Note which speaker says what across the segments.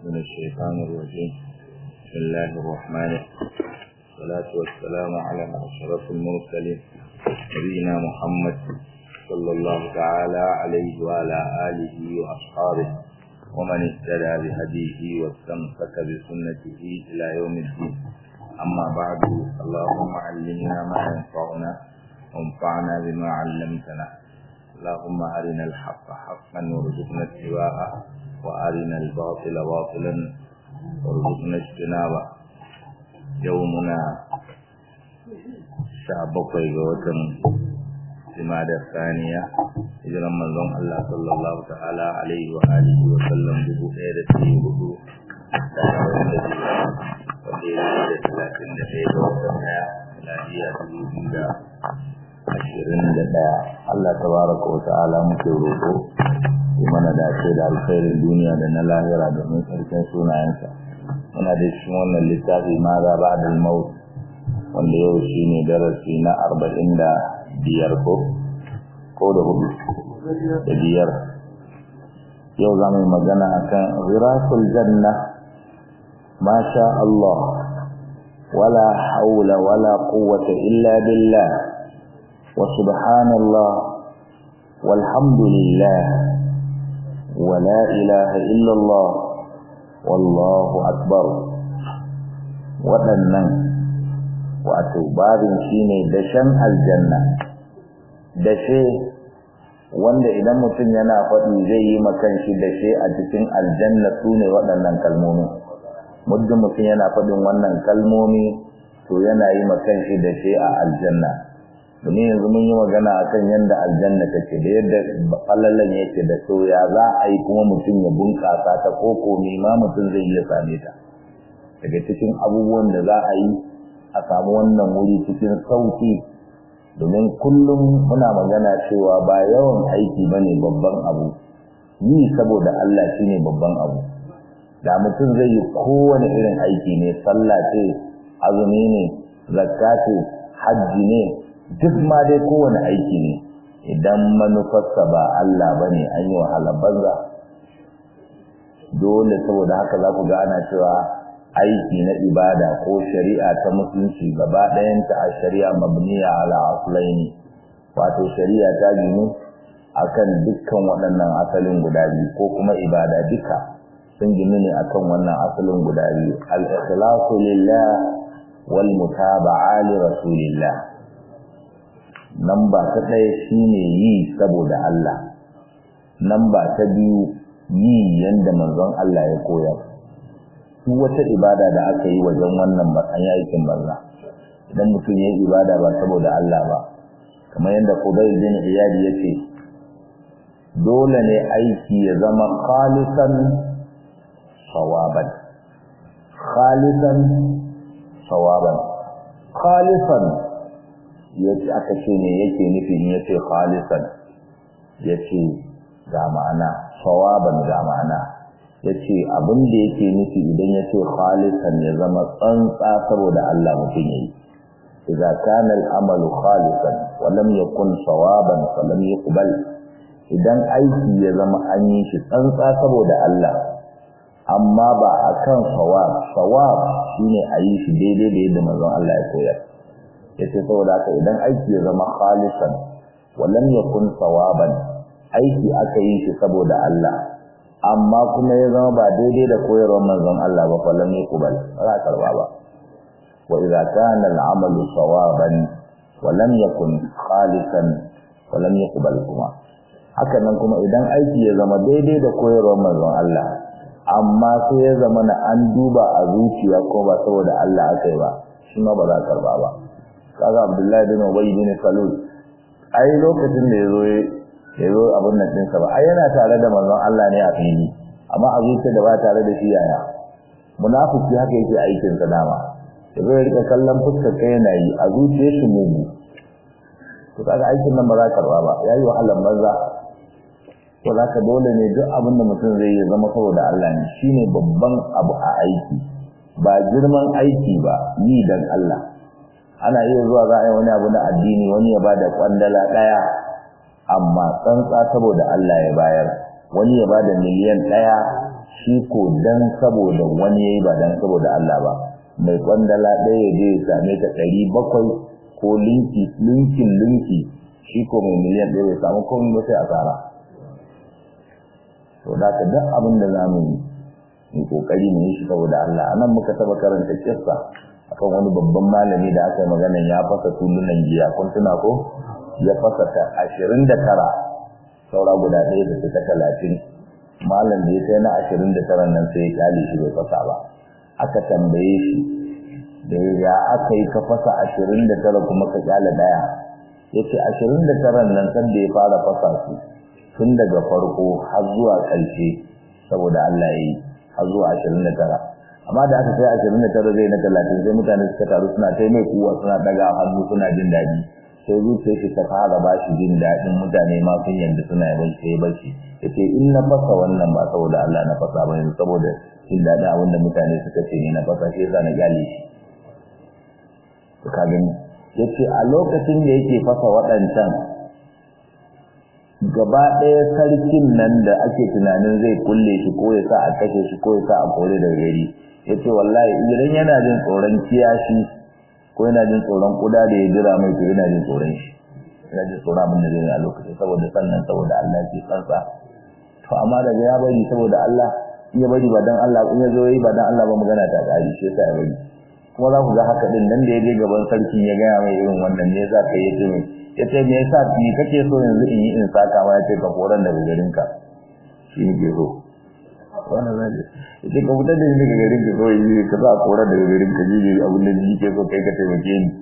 Speaker 1: من الشيطان الرجيم بسم الله الرحمن والصلاة والسلام على أشرف المرسلين نبينا محمد صلى الله تعالى عليه وعلى آله وأصحابه ومن اهتدى بهديه واستمسك بسنته إلى يوم الدين أما بعد اللهم علمنا ما ينفعنا وانفعنا بما علمتنا اللهم أرنا الحق حقا وارزقنا اتباعه وأرنا الباطل باطلا وارزقنا اجتنابه يومنا شعبقي وطن جمادى الثانية hijiran manzon Allah sallallahu ta'ala alaihi wa alihi wa sallam dubu ɗaya da ɗari hudu da arba'in da biyu wanda ya da talatin da ɗaya ga watan ɗaya lafiya dubu biyu da ashirin da ɗaya Allah tabaraka wa ta'ala muke roƙo ya mana dace da alkhairin duniya da na lahira domin sarkin sunayensa muna da cikin wannan littafi ma za ba da maut wanda yau shi ne darasi na arba'in da biyar ko ko da hudu da biyar yau za mu yi magana akan ziratul janna ma sha Allah wala haula wala quwwata illa billah وسبحان الله والحمد لله ولا إله إلا الله والله أكبر waɗannan wato babin shine dashen aljanna dashe wanda idan mutum yana faɗi zai yi makan shi dashe a cikin aljanna su ne waɗannan kalmomi muddin mutum yana faɗin wannan kalmomi to yana yi makan shi dashe a aljanna domin yanzu mun yi magana akan yadda aljanna take da yadda falallan yake da so ya za a yi kuma mutum ya bunƙasa ta ko komi ma mutum zai iya same ta daga cikin abubuwan da za a yi a samu wannan wuri cikin sauki domin kullum muna magana cewa ba yawan aiki bane babban abu yi saboda Allah shine babban abu da mutum zai yi kowane irin aiki ne sallah ce azumi ne zakka ce hajji ne duk ma dai kowane aiki ne idan manufarsa ba Allah ba ne an yi wahala banza dole saboda haka za ku ga ana cewa aiki na ibada ko shari'a ta musulunci gaba ɗayanta a shari'a mabniya ala aslaini wato shari'a ta ginu akan dukkan waɗannan asalin guda biyu ko kuma ibada duka sun ginu ne akan wannan asalin guda biyu al-ikhlasu lillah wal mutaba'a li rasulillah Namba ta ɗaya shine yi saboda Allah. Namba ta biyu yi yanda manzon Allah ya koyar. Duk wata ibada da aka yi wajen wannan matsayin aikin banza. Idan mutum ya yi ibada ba saboda Allah ba, kamar yadda Qudayr bin Iyad ya ce, dole ne aiki ya zama khalisan sawaban. Khalisan sawaban. Khalisan yace aka ce ne yake nufin yace khalisan yace ga ma'ana sawaban ga ma'ana yace abin da yake nufi idan yace khalisan ya zama tsantsa saboda Allah mutum yayi idza kana al-amalu khalisan wa lam yakun sawaban fa lam yuqbal idan aiki ya zama an yi shi tsantsa saboda Allah amma ba akan sawab sawab shine a yi shi daidai da yadda manzon Allah ya koyar yace saboda haka idan aiki ya zama khalisan walam yakun sawaban aiki aka yi shi saboda Allah amma kuma ya zama ba daidai da koyarwar manzon Allah ba falam yakubal ba karba ba wa idza kana al-amalu sawaban walam yakun khalisan walam yakubal kuma haka nan kuma idan aiki ya zama daidai da koyarwar manzon Allah amma sai ya zama na an duba a zuciya ko ba saboda Allah aka yi ba shi ma ba za karba ba kaga Abdullahi bin Ubay bin Salul ai lokacin da yazo yazo abun nan din sa ba ai yana tare da manzon Allah ne a fili amma a zuciya da ba tare da shi yaya munafiki haka yake aikin sa dama yazo ya rika kallon fuskar kai yana yi a zuciyar shi mugu to kaga aikin nan ba za ka karba ba yayi wahalan banza to zaka dole ne duk abin da mutum zai yi zama saboda Allah ne shine babban abu a aiki ba girman aiki ba yi dan Allah ana iya zuwa za a yi wani abu na addini wani ya bada kwandala daya amma tsantsa saboda Allah ya bayar wani ya bada miliyan daya shi ko dan saboda wani yayi ba dan saboda Allah ba mai kwandala ɗaya ya je ya same ta ɗari bakwai ko linki linkin linki shi ko mai miliyan ɗaya bai samu komai ba sai asara to da ka duk abin da zamu yi mu kokari mu yi shi saboda Allah anan muka taba karanta kissa akan wani babban malami da aka yi magana ya fasa tulunan giya kun tuna ko ya fasa ta ashirin da tara saura guda ɗaya da suka talatin malam da ya kai na ashirin da tara nan sai ya kyale shi bai fasa ba aka tambaye shi da ya aka yi ka fasa ashirin da tara kuma ka kyale ɗaya ya ce ashirin da tara nan san da ya fara fasa su tun daga farko har zuwa ƙarshe saboda Allah ya yi har zuwa ashirin da tara amma da aka kai ashirin da tara zai na talatin sai mutane suka taru suna ta mai kuwa suna daga hannu suna jin daɗi sai zuciyar shi ta fara ba shi jin daɗin mutane ma sun yanda suna yi bashi sai bashi ya ce in na fasa wannan ba saboda Allah na fasa ba yanzu saboda jin daɗin abin da mutane suka ce ne na fasa shi yasa na gyale shi to ka gani ya ce a lokacin da yake fasa waɗancan gaba ɗaya sarkin nan da ake tunanin zai kulle shi ko ya sa a kashe shi ko ya sa a kore daga gari ya ce wallahi idan yana jin tsoron kiyashi ko yana jin tsoron kuda da ya jira mai to yana jin tsoron shi yana jin tsoron abin da zai a lokacin saboda sannan saboda Allah ke kansa to amma daga ya bari saboda Allah in ya bari ba dan Allah in ya zo yi ba dan Allah ba magana ta kari shi yasa ya bari kuma za ku ga haka din nan da ya je gaban sarkin ya gaya mai irin wannan ne za ka yi ce mai ya ce me yasa ni kake so yanzu in yi in saka ma ya ce ka koran daga garinka shi ne ke so wannan zai ce ka fitar da ni daga garin ka kawai yi ka za a koran daga garin ka ji abin da ni ke so kai ka taimake ni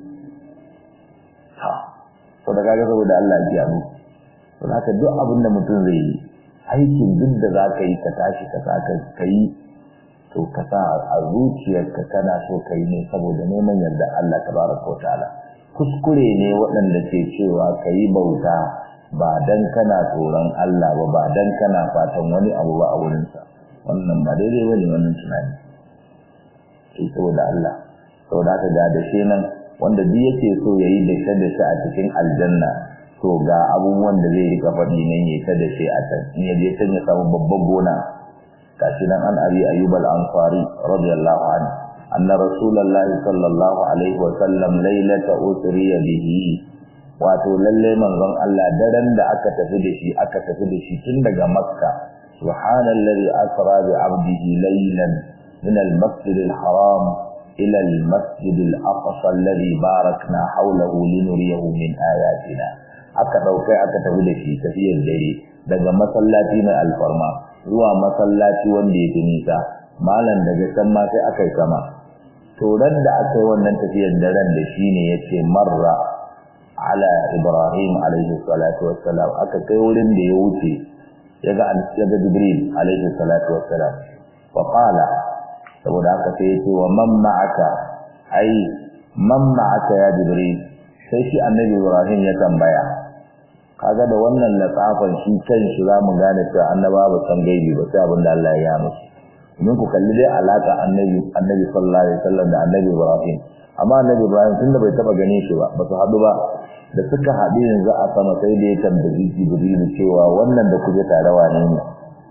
Speaker 1: ha to da kaga saboda Allah ya kiyaye to haka duk abin da mutum zai yi aikin duk da za ka yi ka tashi ka saka ka yi to ka sa a zuciyarka kana so ka yi ne saboda neman yarda Allah tabaraka wa ta'ala kuskure ne waɗanda ke cewa ka yi bauta ba dan kana tsoron Allah ba ba dan kana fatan wani abu ba a wurinsa wannan ba daidai bane wannan tunani sai saboda Allah saboda haka ga da shi nan wanda duk yake so yayi da shi da shi a cikin aljanna to ga abubuwan da zai rika faɗi nan yayi ta da shi a can in ya je can ya samu babban gona gashi nan an abi ayyub al-ansari radiyallahu anhu anna rasulullahi sallallahu alaihi wa sallam lailata usriya bihi wato lalle manzon Allah daren da aka tafi da shi aka tafi da shi tun daga makka subhanallazi asra bi abdihi laylan min al-masjid al-haram ila al-masjid al-aqsa alladhi barakna hawlahu linuriyahu min ayatina aka daukai aka tafi da shi tafiyar dare daga masallaci mai alfarma zuwa masallaci wanda yake nisa malam daga can ma sai aka yi sama to ran da aka yi wannan tafiyar daren da shi ne ya ce marra ala ibrahim alaihi salatu wassalam aka kai wurin da ya wuce ya ga jibril alaihi salatu wassalam fa qala saboda haka sai ya ce wa man ma'aka ai man ma'aka ya jibril sai shi annabi ibrahim ya tambaya kaga da wannan latsafan shi kan shi za mu gane cewa annaba ba san gaibi ba sai abin da Allah ya musu domin ku kalli dai alaka annabi annabi sallallahu alaihi wasallam da annabi Ibrahim amma annabi Ibrahim tunda bai taba gane shi ba ba su haɗu ba da suka haɗu yanzu a sama sai da ya tambayi Jibril cewa wannan da kuje tare wane ne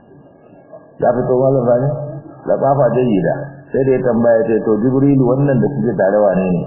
Speaker 1: ya fito malam bani da tsafa jayyida sai da ya tambaya ce to Jibril wannan da kuje tare wane ne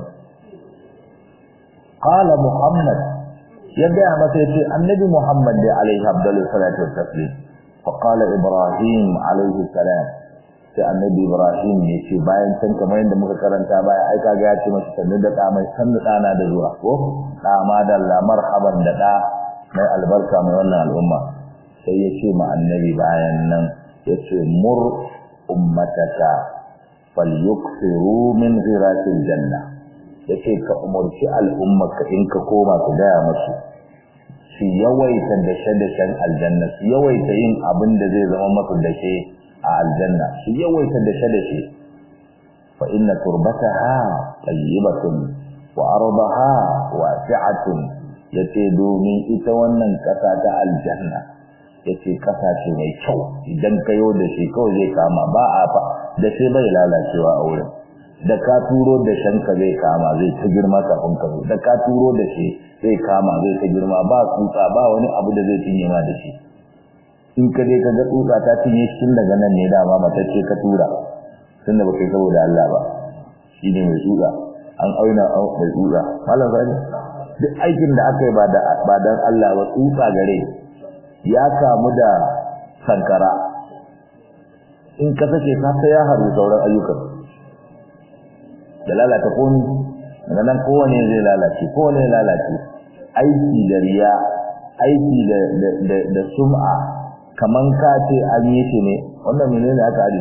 Speaker 1: qala Muhammad ya gaya masa ya ce annabi Muhammad da alaihi abdullu salatu wassalam fa qala Ibrahim alaihi salam sai annabi Ibrahim ya ce bayan can kamar yadda muka karanta baya ai kaga ya ce masa sannu da da mai sannu dana da zuwa ko da ma da la marhaban da da mai albarka mai wannan al'umma sai ya ce ma annabi bayan nan ya ce mur ummataka falyuksiru min ghiratil janna yace ka umurci al'ummarka in ka koma ka gaya musu su yawaita dashe-dashen aljanna su yawaita yin abin da zai zama masu dashe a aljanna su yawaita dashe-dashe fa inna turbataha tayyibatun wa ardaha wasi'atun yace domin ita wannan kasa ta aljanna yace kasa ce mai kyau idan kayo da shi kawai zai kama ba a fa da sai bai lalacewa a wurin da ka turo da shanka zai kama zai ta girma kafin ka da ka turo da shi zai kama zai ta girma ba tsutsa ba wani abu da zai cinye ma da shi in ka dai ka ga tsutsa ta cinye shi daga nan ne dama matacce ka tura tun da baka saboda Allah ba shi ne mai tsutsa an auna mai tsutsa malam sani duk aikin da aka yi ba da ba dan Allah ba tsutsa gare ya kamu da sankara in ka sake ka sai ya haru sauran ayyukan da lalata komi daga nan kowane zai lalace kowane ya lalace aiki da riya aiki da da da sum'a kaman ka ce an yi shi ne wannan menene aka ari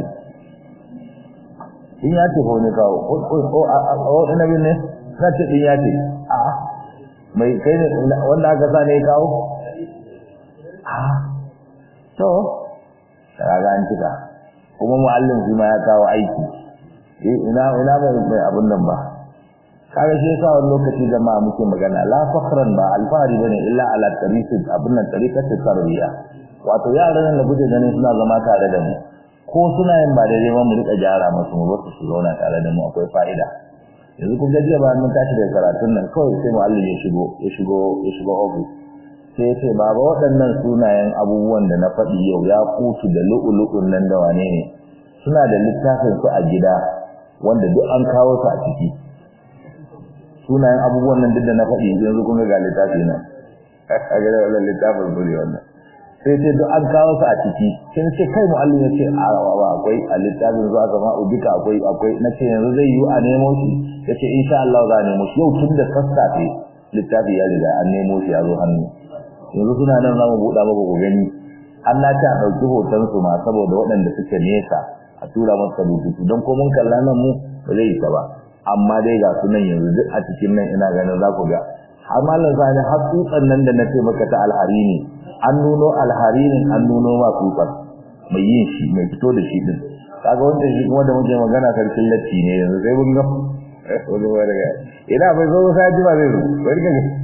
Speaker 1: in ya ce ko ne kawo o ina bin ne ka ce din ya ce a mai kai ne wanda aka sa ne kawo a to kaga an cika kuma muallim shi ma ya kawo aiki ina ina mai abun nan ba kaga shi yasa wani lokaci jama'a muke magana la fakhran ba alfahari bane illa ala tariqati abun nan tariqati tarbiya wato yaran da guje ganin suna zama tare da mu ko suna yin ba daidai ba mu rika gyara musu mu basu su zauna tare da mu akwai fa'ida yanzu kun gajiya ba mun tashi da karatun nan kawai sai muallim ya shigo ya shigo ya shigo office sai ya ce baba waɗannan sunayen abubuwan da na faɗi yau ya kutu da lu'ulu'un nan da wane ne suna da littafin su a gida wanda duk an kawo su a ciki sunayen abubuwan nan duk da na faɗi yanzu kun ga littafi nan a gida wannan littafin su ne wannan sai ce duk an kawo su a ciki sai ce kai mu'allim ya ce a wa akwai a littafin zuwa sama ubika akwai akwai na ce yanzu zai yi a nemo shi ya ce insha Allah za a nemo shi yau tun da sassafe littafi ya riga an nemo shi ya zo hannu yanzu suna nan za mu buɗa maka ku gani an na ce a ɗauki hoton su ma saboda waɗanda suke nesa a tura masa rubutu don ko mun kalla nan mu ba zai yi ta ba amma dai ga su nan yanzu duk a cikin nan ina ganin za ku ga har malam sani har tsutsan nan da na ce maka ta alhari ne an nuno alharinin an nuno ma tsutsan mai yin shi mai fito da shi din kaga wanda shi kuma da muke magana sarkin latti ne yanzu sai mun ga wani wani ga ina bai zo sai ji ba zai zo bari ka ga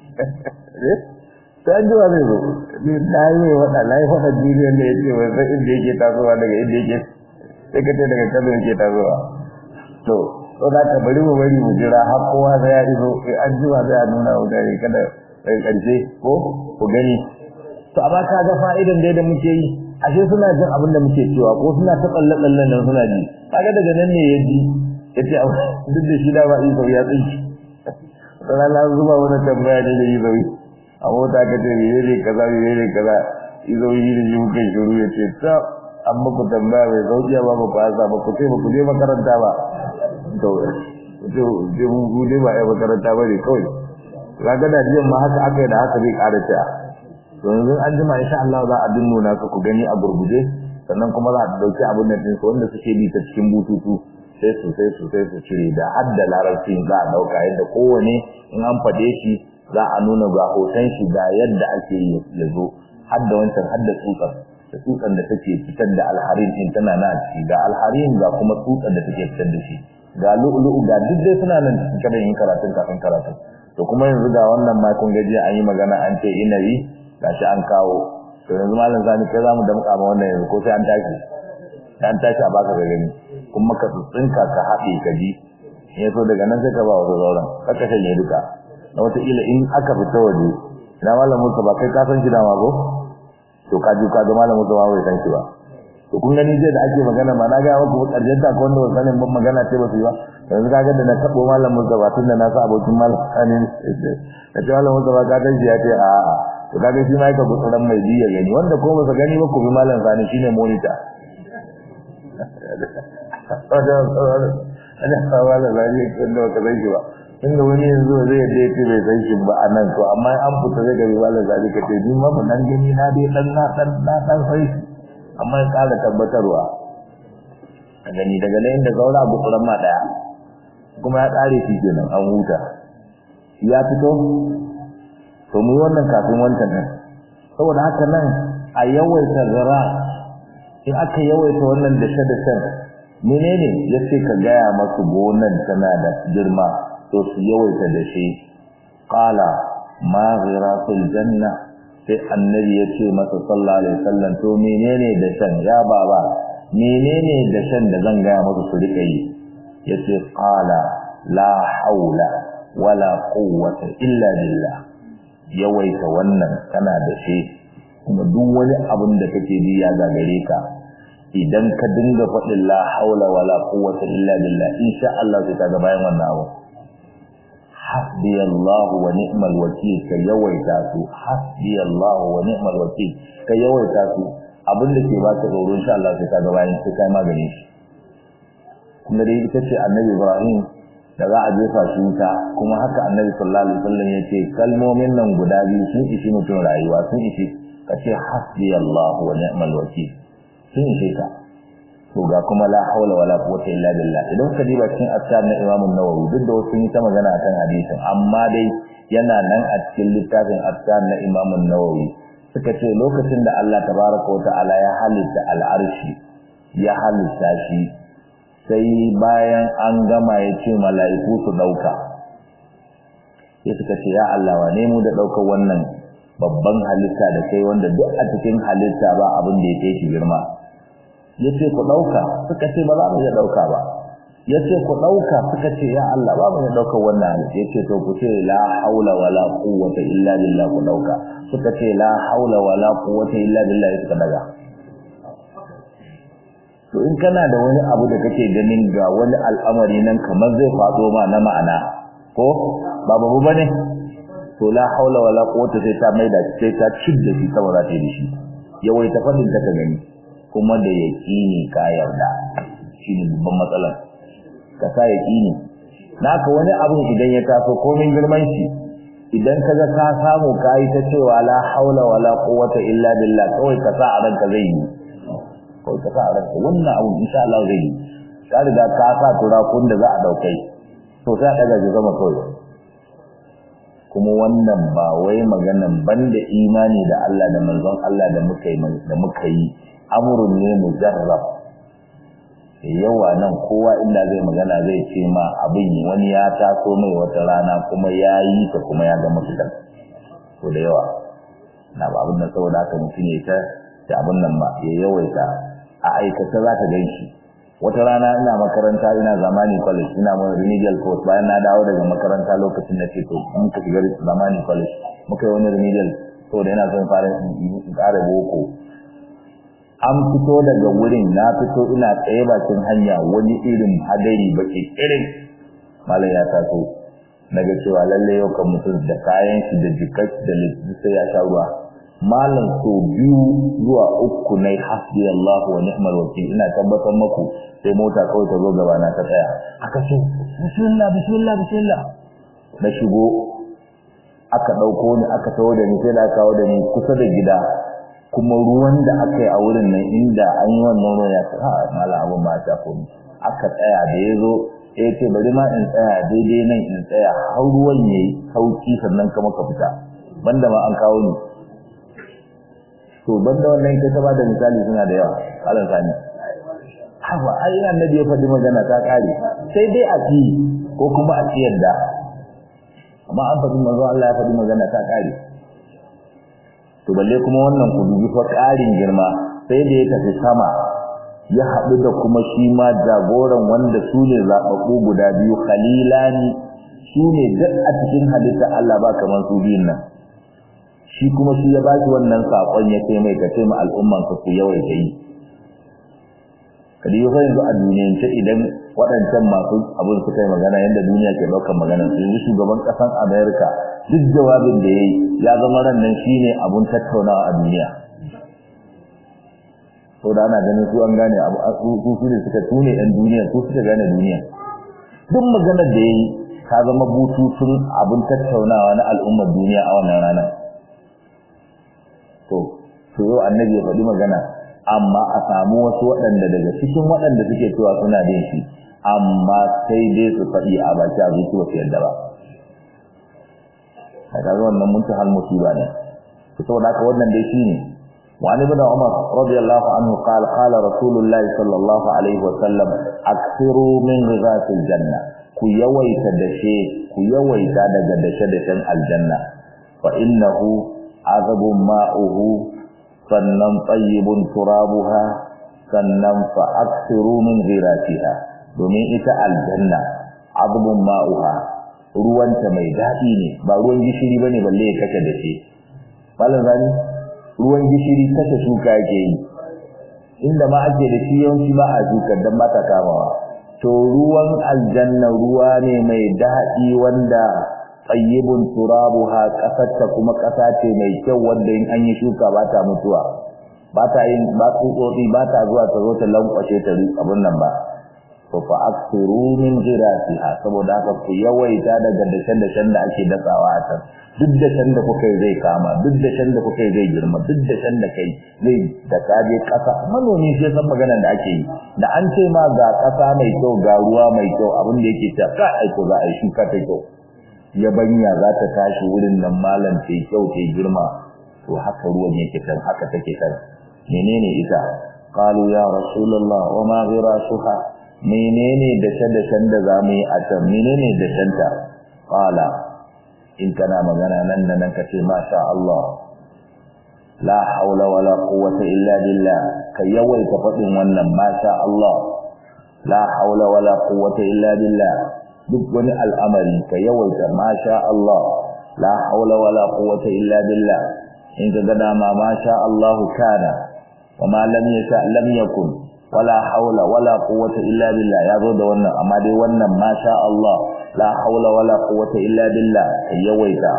Speaker 1: sai ji ba zai zo ni na yi wada na yi wada duniyar da yake bai san inda yake tasowa daga inda yake sai ka ce daga kano yake tasowa to to za ka bari mu bari mu jira har kowa sai ya iso sai an ji ba sai a nuna wa dare kada daga karshe ko ku gani to amma ka ga fa'idan dai da muke yi ashe suna jin abin da muke cewa ko suna ta tsalle tsallen nan suna ji kaga daga nan ne ya ji ya ce duk da shi da ba iso ya tsinci sana na zuba wani tambaya ne da iso a mota ka ce mene ne kaza mene ne kaza iso yi da shi muka shiru ya ce ta an muku tambaya mai sauki ba ba ku asa ba ku ce ba ku je makaranta ba to je mun gude ba ai makaranta ba ne kawai kaga da jiyan ma haka aka yi da haka zai ƙara ta yanzu an jima insha Allah za a dinnuna su ku gani a gurguje sannan kuma za a dauki abin nan din su wanda suke bi ta cikin bututu sai su sai su sai su cire da hadda larabci za a dauka yadda kowane in an fade shi za a nuna ga hoton shi ga yadda ake yi ya zo hadda wancan hadda tsutsar da tsutsan da take fitar da alharin din tana na ciki ga alharin ga kuma tsutsan da take fitar da shi ga lu'lu'u ga duk dai suna nan cikin yin karatun kafin karatun to kuma yanzu ga wannan ma kun gaji an yi magana an ce inabi gashi an kawo to yanzu malam zani kai zamu da muka ma wannan yanzu ko sai an tashi an tashi a baka ga gani kuma ka tsinka ka haɗe ka ji in so daga nan sai ka ba wasu sauran kaka shanye duka na wata ila in aka fita waje ina malam musa ba kai ka san shi dama ko to ka ji ka ga malam musa ba bai san shi ba to kun gani jiya da ake magana ma na ga muku karshen ta ko wanda sanin ban magana ce ba su yi ba yanzu ka ga da na tabo malam musa ba tun da na sa abokin malam sanin da ce malam musa ba ka san shi ya ce a'a to kaga shi ma yake gutsuran mai biya gani wanda ko ba gani ba ku bi malam sani shine monitor ana kawo da zai wanda ka san shi ba inda wani yanzu zai yadda yace bai san shi ba anan to amma an fita zai gari malam sani ka ce ni ma ba nan gani na dai dan na dan na dan sai amma ya kara tabbatarwa a gani daga nan inda zaura gutsuran ma daya kuma ya kare shi kenan an huta ya fito to mu wannan kafin wancan din saboda haka nan a yawaita zara in aka yawaita wannan da shada shan menene yace ka gaya masu gonan tana da girma to su yawaita da shi qala ma ghiratul janna sai annabi yace masa sallallahu alaihi wasallam to menene da shan ya baba menene da shan da zan gaya masu su rika yi yace qala la haula wala quwwata illa billah yawaita wannan kana da shi kuma duk wani abin da kake ji ya gagare ka idan ka dinga faɗin la haula wala quwwata illa billah insha Allah sai ka ga bayan wannan abu hasbi Allah wa ni'mal wakil ka yawaita su hasbi Allah wa ni'mal wakil ka yawaita su abin da ke baka tsoro insha Allah sai ka ga bayan sai kai magani shi kuma dai ita ce annabi Ibrahim da za a jefa shi wuta kuma haka annabi sallallahu alaihi wasallam ya ce kalmomin nan guda biyu sun ishi mutum rayuwa sun ishi ka ce hasbi Allah wa ni'mal wakil sun ishe ka to ga kuma la haula wala quwwata illa billah idan ka diba cikin asar na Imam an-Nawawi duk da wasu yi ta magana akan hadisin amma dai yana nan a cikin littafin asar na Imam an-Nawawi suka ce lokacin da Allah tabaraka wa ta'ala ya halitta al-arshi ya halitta shi sai bayan an gama ya ce mala'iku su dauka sai suka ce ya Allah wane mu da daukar wannan babban halitta da kai wanda duk a cikin halitta ba abin da ya kai shi girma yace ku dauka suka ce ba za mu iya dauka ba yace ku dauka suka ce ya Allah ba mu iya dauka wannan yace to ku ce la haula wala quwwata illa billah ku dauka suka ce la haula wala quwwata illa billah suka daga to in kana da wani abu da kake ganin ga wani al'amari nan kamar zai fado ma na ma'ana ko ba babu bane to la haula wala quwwata sai ta maida sai ta cidda shi saboda ta yi shi yawai ta fadin ta ka gani kuma da yaqini ka yarda shine babban matsalar ka sa yaqini naka wani abu idan ya taso komai girman shi idan kaga ka samu kai ta cewa la haula wala quwwata illa billah kawai ka sa a ranka zai yi kawai ka sa a ranka wannan abu insha Allah zai yi ka riga ka sa turakun da za a daukai to sai daga ji zama kawai kuma wannan ba wai maganan banda imani da Allah da manzon Allah da muka yi da muka yi amrun ne mujarrab yawa nan kowa inda zai magana zai ce ma abin wani ya taso mai wata rana kuma ya yi ta kuma ya ga mafitar to da yawa na ba abin da saboda haka mutum ya ta da abin nan ba ya yawaita a aikata za ka gan shi wata rana ina makaranta ina zamani college ina mun remedial course bayan na dawo daga makaranta lokacin da ce to mun ka shiga zamani college muka yi wani remedial to da yana son fara in ƙara boko an fito daga wurin na fito ina tsaye bakin hanya wani irin hadari baki irin malam ya taso daga cewa lalle yau kan mutum da kayan shi da jikai da lissu sai ya sha ruwa malam so biyu zuwa uku nai hasbi Allah wa ni'mal wakil ina tabbatar maku sai mota kawai ta zo gaba na ta tsaya aka ce bismillah bismillah bismillah na shigo aka dauko ni aka tawo da ni sai da kawo da ni kusa da gida kuma ruwan da aka yi a wurin nan inda an yi wannan ruwan ya sa malam abun ba ta komi aka tsaya da ya zo ya ce bari ma in tsaya daidai nan in tsaya har ruwan yayi sauki sannan kama ka fita banda ma an kawo ni to banda wannan kai ta ba da misali suna da yawa alan sani haba ai annabi ya faɗi magana ta kare sai dai a ci ko kuma a ciyar da amma an faɗi manzo Allah ya faɗi magana ta kare to balle kuma wannan ku dubi fa ƙarin girma sai da ya tafi sama ya haɗu da kuma shi ma jagoran wanda su ne zaɓaɓɓu guda biyu khalilani su ne duk a cikin halitta Allah ba kamar su biyun nan shi kuma shi ya ba shi wannan saƙon ya ce mai kace ma al'umman ka ku yawaita yi kadi yau yanzu a duniyance idan waɗancan masu abin suka yi magana yadda duniya ke ɗaukar magana su yanzu shugaban ƙasar amerika duk jawabin da ya yi ya zama ran nan shi ne abin tattaunawa a duniya to da ana ganin su an gane abu su su ne suka tune ɗan duniya su suka gane duniya duk maganar da ya yi ta zama bututun abin tattaunawa na al'ummar duniya a wannan ranar to to yau annabi ya faɗi magana amma a samu wasu waɗanda daga cikin waɗanda suke cewa suna bin shi amma sai dai su faɗi a baki a zuci ba su yadda ba a kaga wannan muntahal musiba ne to saboda haka wannan dai shine وعن ابن عمر رضي الله عنه قال قال رسول الله صلى الله عليه وسلم اكثروا من غذاء الجنه ku yawaita dashe ku yawaita daga dashe-dashen aljanna fa innahu azabun ma'uhu sannan tayyibun turabuha sannan fa aksiru min ghiratiha domin ita aljanna azabun ma'uha ruwanta mai daɗi ne ba ruwan gishiri bane balle ya kace da shi malam zani ruwan gishiri kashe shuka yake yi inda ma ake da shi yawanci ba a shukar don ba ta kamawa to ruwan aljanna ruwa ne mai daɗi wanda tsayyibun turabuha ƙasarta kuma ƙasa ce mai kyau wanda in an yi shuka ba ta mutuwa ba ta yin ba tsutsotsi ba ta zuwa ta zo ta lankwashe ta abin nan ba to fa aksiru min jirasiha saboda haka ku yawaita daga dashen dashen da ake datsawa a can duk dashen da kuka yi zai kama duk dashen da kuka yi zai girma duk dashen da kai zai da kaje kasa manomi sai san maganar da ake yi da an ce ma ga kasa mai kyau ga ruwa mai kyau abin da yake ta ka aiko za a yi shuka ta kyau yabanya za ta tashi wurin nan malam ta kyau ta girma to haka ruwan yake can haka take can menene ita qalu ya rasulullah wa ma ghirasuha menene dashe-dashen da za mu yi a can menene dashenta ƙwala in kana magana nan da nan ka ce masha Allah la haula wala quwwata illa billah ka yawaita faɗin wannan masha Allah la haula wala quwwata illa billah duk wani al'amari ka yawaita masha Allah la haula wala quwwata illa billah in ka ga dama masha Allah kana wa ma lam yasha lam yakun wala haula wala quwwata illa billah yazo da wannan amma dai wannan masha Allah la haula wala quwwata illa billah yawaita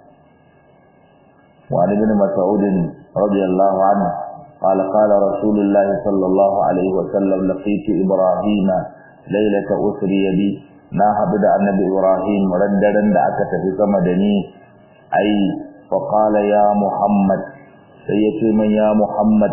Speaker 1: wa ibn mas'ud radiyallahu anhu قال قال رسول الله صلى الله عليه وسلم لقيت إبراهيم ليلة أسري بي na haɗu da annabi Ibrahim raddaren da aka tafi sama da ni ai fa qala ya Muhammad sai ya ce man ya Muhammad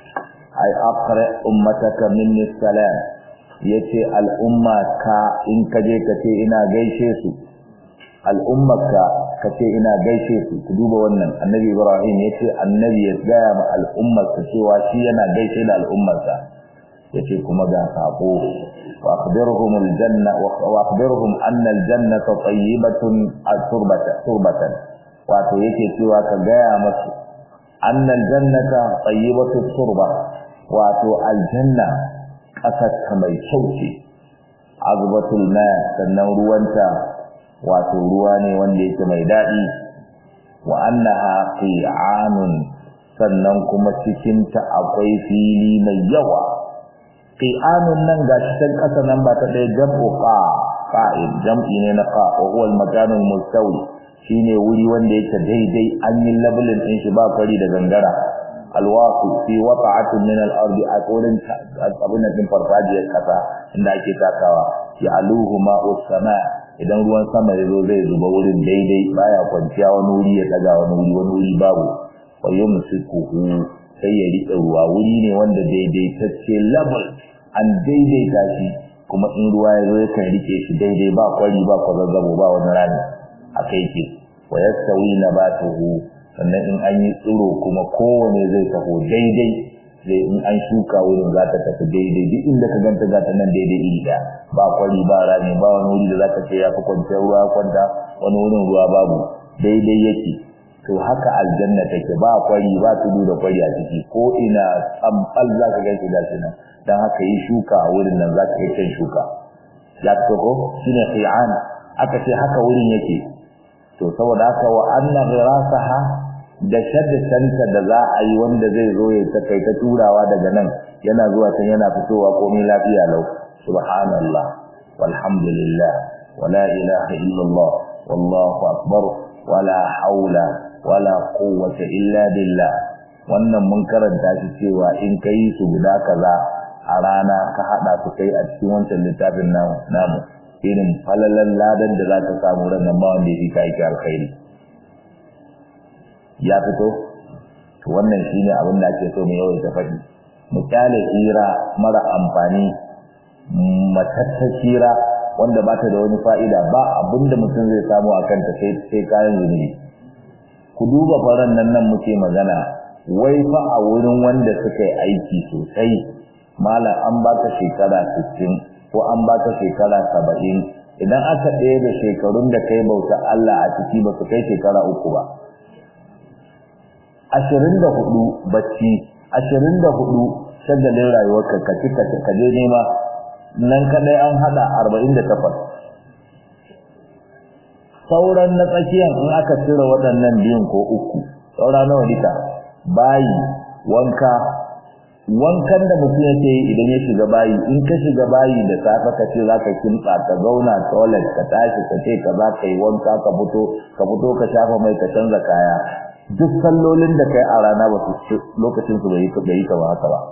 Speaker 1: ai aqra ummataka minni salam yace al'umma ka in kaje kace ina gaishe su al'ummaka kace ina gaishe su ku duba wannan annabi ibrahim yace annabi ya gaya ma al'ummarsa cewa shi yana gaishe da al'ummarsa yace kuma ga sako wa akhbirhum aljanna wa akhbirhum anna aljannata tayyibatun turbatan turbatan wato yake cewa ka gaya masu anna aljannata tayyibatu turba wato aljanna kasar ta mai kyau ce azbatul ma sannan ruwanta wato ruwa ne wanda yake mai daɗi wa annaha qi'anun sannan kuma cikin ta akwai fili mai yawa qi'anun nan gashi can ƙasa nan ba ta ɗaya jam'u qa qa'id jam'i ne na qa wa huwa al-makan al-mustawi shine wuri wanda yake daidai an yi labelin din shi ba kwari da gangara alwaqi fi wata'atin min al-ardi aqulin abun nan farfajiyar kasa inda ake takawa ya aluhu ma'u sama idan ruwan sama ya zo zai zuba wurin daidai baya kwanciya wani wuri ya daga wani wuri wani wuri babu wa yumsikuhu sai ya rike ruwa wuri ne wanda daidaitacce level an daidaita shi kuma in ruwa ya zo yakan rike shi daidai ba kwari ba kwazazzabo ba wani rami haka yake wa yastawi nabatuhu sannan in an yi tsiro kuma kowane zai taho daidai zai in an shuka wurin za ta tafi daidai duk inda ka ganta za ta nan daidai iri ɗaya ba kwari ba rami ba wani wuri da za ka ce ya fi kwanciyar ruwa kwanta wani wurin ruwa babu daidai yake to haka aljanna take ba kwari ba tudu da kwari a ciki ko ina tsamfal za ka gaishe da shi nan don haka yi shuka a wurin nan za ka yi can shuka ya fito ko shine qi'an aka ce haka wurin yake to saboda haka wa anna ghirasaha da shaddanta da za a yi wanda zai zo ya ta kai ta turawa daga nan yana zuwa can yana fitowa komai lafiya lau subhanallah walhamdulillah wala ilaha illallah wallahu akbar wala haula wala quwwata illa billah wannan mun karanta shi cewa in kai su guda kaza a rana ka hada su kai a cikin wancan littafin namu irin falalan ladan da za ka samu ranar ma wanda ya fi ka aiki alkhairi ya fito to wannan shine abin da ake so mu yawaita faɗi mu kyale hira mara amfani matattar hira wanda ba ta da wani fa'ida ba abin da mutum zai samu a kanta sai sai kayan zunubi ku duba faran nan nan muke magana wai fa a wurin wanda suka yi aiki sosai malam an baka shekara 60 ko an baka shekara 70 idan aka ɗaya da shekarun da kai bauta Allah a ciki ba su kai shekara uku ba ashirin da hudu bacci ashirin da hudu shagalin rayuwarka ka ci ka ka je nema nan kadai an hada arba'in da takwas sauran na tsakiyan in aka cire waɗannan biyun ko uku saura nawa duka bayi wanka wankan da mutum yake yi idan ya shiga bayi in ka shiga bayi da safe ka ce zaka kimtsa ka zauna toilet ka tashi ka ce ka za ka yi wanka ka fito ka fito ka shafa mai ka canza kaya duk sallolin da kai a rana ba su lokacin su bai yi ka ba haka ba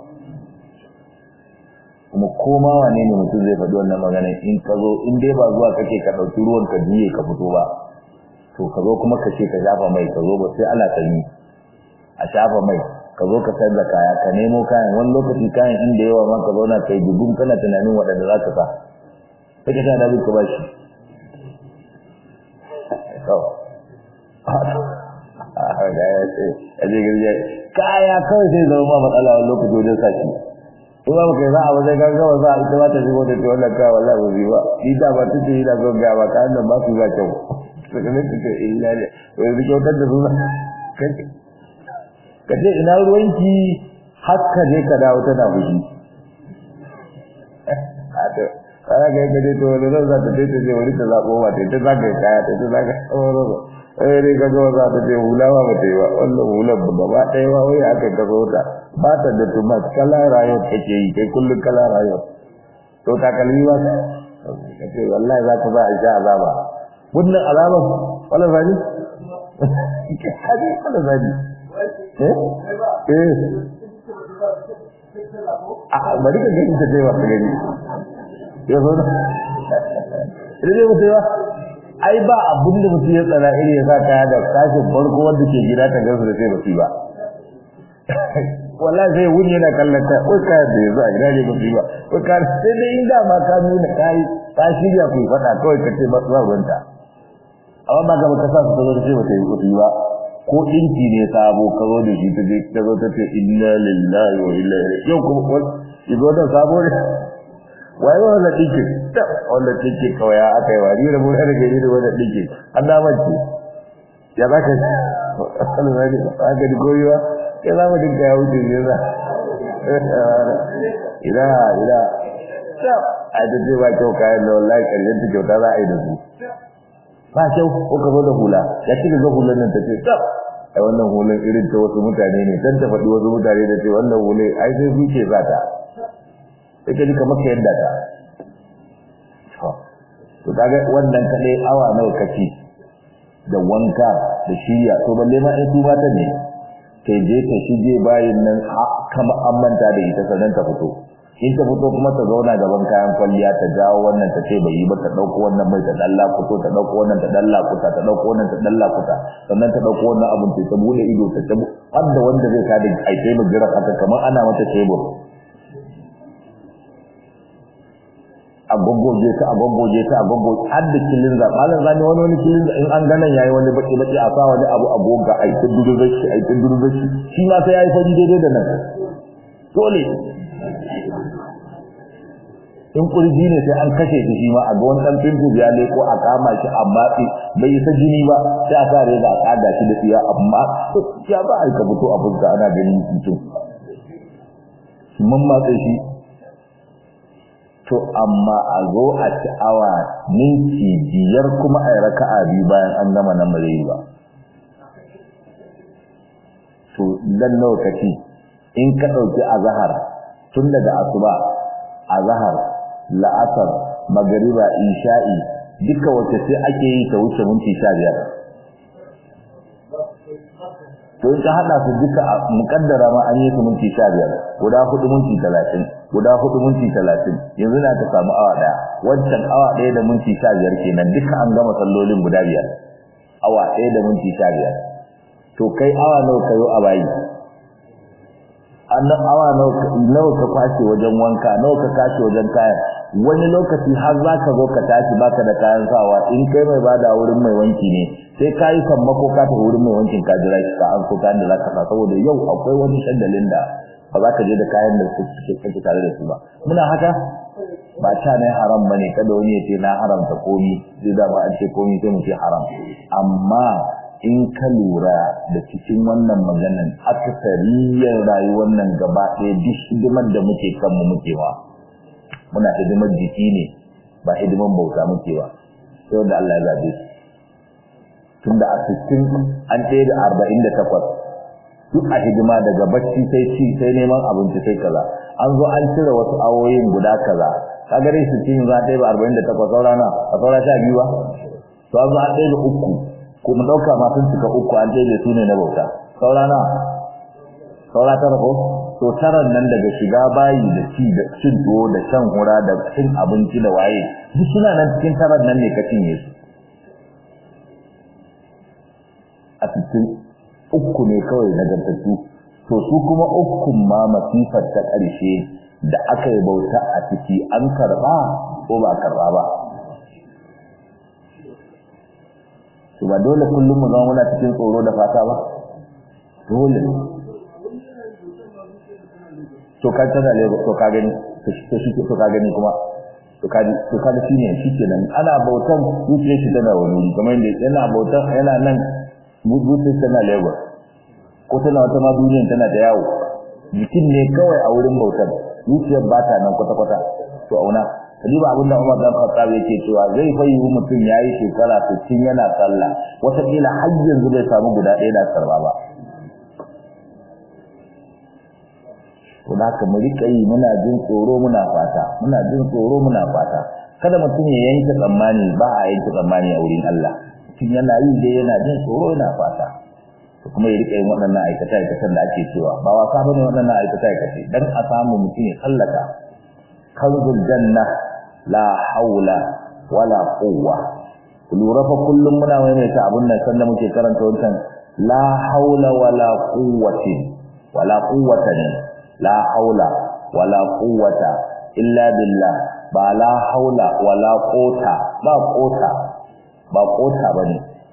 Speaker 1: kuma koma wane ne mutum zai faɗi wannan magana in ka zo in dai ba zuwa kake ka ɗauki ruwan ka juye ka fito ba to ka zo kuma ka ce ka shafa mai ka zo ba sai ana sanyi a shafa mai ka zo ka sayar da kaya ka nemo kayan wani lokaci kayan inda yawa ma ka zauna kai dubun kana tunanin waɗanda za ka sa sai ka tana ka ba shi kaya kawai sai zama ma matsala wani lokaci wajen sa shi in ba kai za a wajen gaggawa za a ita ba ta shigo da ce wannan kawai wallahi ba zai ba ni da ba ta ce yana zo ga ba kayan nan ba su za kyau suka ne ta ce illa ne wani kyautar da su ka ce ina ruwanki har ka je ka dawo tana fushi kana ga yadda dai to wani zan za ta ta je wani ta zaɓo ba ta ta zaga kaya ta ta zaga tsawon eh dai ka ga za ta ce hula ba ba ta yi ba wannan hular ba gaba ɗaya ba wai aka ka zo ta ba ta da tumat kala rayuwar take yi kai kullum kala rayuwar to takalmi ba ka ce wallahi za ka ba a sha azaba wannan azaban wala zani wala zani a bari ka gani ta ce ba ka gani ya zo na ita ce mutu ba ai ba abin da mutum ya tsara iri ya sa kaya da kashin farko wanda ke gida ta gansu da sai basu ba wallahi sai wuni yana kallon ta wai kaya da yanzu a gida ne basu ba wai kaya sai dai in dama ka nuna kayi ka shirya ku faɗa kawai ka ce ba su ruwanta amma ba gaba ka sa su ta zo da sai ba ta yi ba ko ɗinki ne sabo ka zo da shi ta je ta zo ta ce inna lillahi wa inna ilaihi yau kuma wani izo da sabo ne waye wannan ɗinki ta wannan ɗinki kawai ya aka yi wari da mun da gari da wannan ɗinki an na mace ya za ka Allah zai ba ka da goyiwa ya za mu dinka ya wuce ne za ina ina a da ce ba kyau kayan da wallahi karyar ta kyauta za a yi da su ba kyau ko ka zo da hula ya ci ga hulan nan ta ce tsaf ai wannan hulan irin ta wasu mutane ne dan ta faɗi wasu mutane da ce wannan hule ai sai su ce zata sai ka ji kamar ka yadda ta to kaga wannan kadai awa nawa kace da wanka da shirya to balle ma in su mata ne kai je ka shige bayin nan kama an manta da ita sannan ta fito in ta fito kuma ta zauna gaban kayan kwalliya ta jawo wannan ta ce bai yi ba ta dauko wannan mai ta dalla fito ta dauko wannan ta dalla kuta ta dauko wannan ta dalla kuta sannan ta dauko wannan abun ta bude ido ta tabu har da wanda zai kada ai sai mu jira haka kamar ana mata tebur a goggoje ta a goggoje ta a goggoje har da kilin za malam zani wani wani kilin in an ganan yayi wani baki baki a sa wani abu a goga ai ta duru da shi ai ta duru da shi shi ma sai yayi fadi daidai da nan dole in kurji ne sai an kashe shi ma a ga wani dan pintu ya leko a kama shi amma bai isa jini ba sai a sa reza a kada shi da tsiya amma ya ba ai ka fito a fuska ana ganin mutum mun matsa shi to amma a zo a ci awa minti biyar kuma a yi raka'a biyu bayan an gama nan bare ba to dan lokaci in ka ɗauki azahar tun daga asuba azahar la'asar magariba isha'i duka wacce sai ake yi ta wuce minti sha biyar to in ka haɗa su duka a muƙaddara ma an yi su minti sha biyar guda hudu minti talatin guda hudu minti talatin yanzu na ta samu awa ɗaya wancan awa ɗaya da minti sha biyar kenan duka an gama sallolin guda biyar awa ɗaya da minti sha biyar to kai awa nawa kayo a bayi annan awa nawa ka kwashe wajen wanka nawa ka kashe wajen kayan wani lokaci har za ka zo ka tashi baka da kayan sawa in kai mai bada wurin mai wanki ne sai ka yi sammako ka tafi wurin mai wankin ka jira shi ka an so kayan da za ka sa saboda yau akwai wani shagalin da ba za ka je da kayan da suke kake tare da su ba muna haka ba ta ne haram bane kada wani ya ce na haramta komi zai da ba an ce komi sai mu ce haram amma in ka lura da cikin wannan maganan akasariyar rayuwar nan gaba ɗaya duk hidimar da muke kanmu muke wa muna hidimar jiki ne ba hidimar bauta muke wa sai da Allah ya zabe su tunda a 60 an ɗaya da 48 duk a hidima daga bacci sai ci sai neman abinci sai kaza an zo an cire wasu awoyin guda kaza kaga dai su ci za ta yi ba arba'in da takwas saura na a saura sha biyu ba to an zo an ɗaya da uku ko mu ɗauka ma sun cika uku an ɗaya su ne na bauta saura na saura tara ko to taran nan daga shiga bayi da ci da cin tuwo da shan hura da cin abinci da waye duk suna nan cikin taran nan ne ka cinye su a cikin uku ne kawai nagartattu to su kuma ukun ma masifar ta ƙarshe da aka yi bauta a ciki an karɓa ko ba karɓa ba to ba dole kullum mu zama muna cikin tsoro da fata ba dole to ka tana lebo to ka gani to shi to ka gani kuma to ka to ka da shine shikenan ana bautan zuciyar shi tana wani kamar yadda yana bautan yana nan zuciyar tana lebo ko tana wata ma duniyar tana da yawo jikin ne kawai a wurin bautan zuciyar ba ta nan kwata kwata to auna kadiba abinda Umar dan Khattab yake cewa zai fa yi mutum yayi shekara 60 yana sallah wata kila har yanzu bai samu guda ɗaya da sarba ba to da haka mu rika yi muna jin tsoro muna fata muna jin tsoro muna fata kada mutum ya yanke tsammani ba a yanke tsammani a wurin Allah mutum yana yi dai yana jin tsoro yana fata to kuma ya rika yin waɗannan aikata aikatan da ake cewa ba wasa bane waɗannan aikata aikace dan a samu mutum ya sallaka kanzul janna la haula wala quwwa lura fa kullum muna maimaita abun nan sanda muke karanta wancan la haula wala quwwatin wala quwwatan la haula wala quwwata illa billah ba la haula wala quwwata ba quwwata ba quwwata bane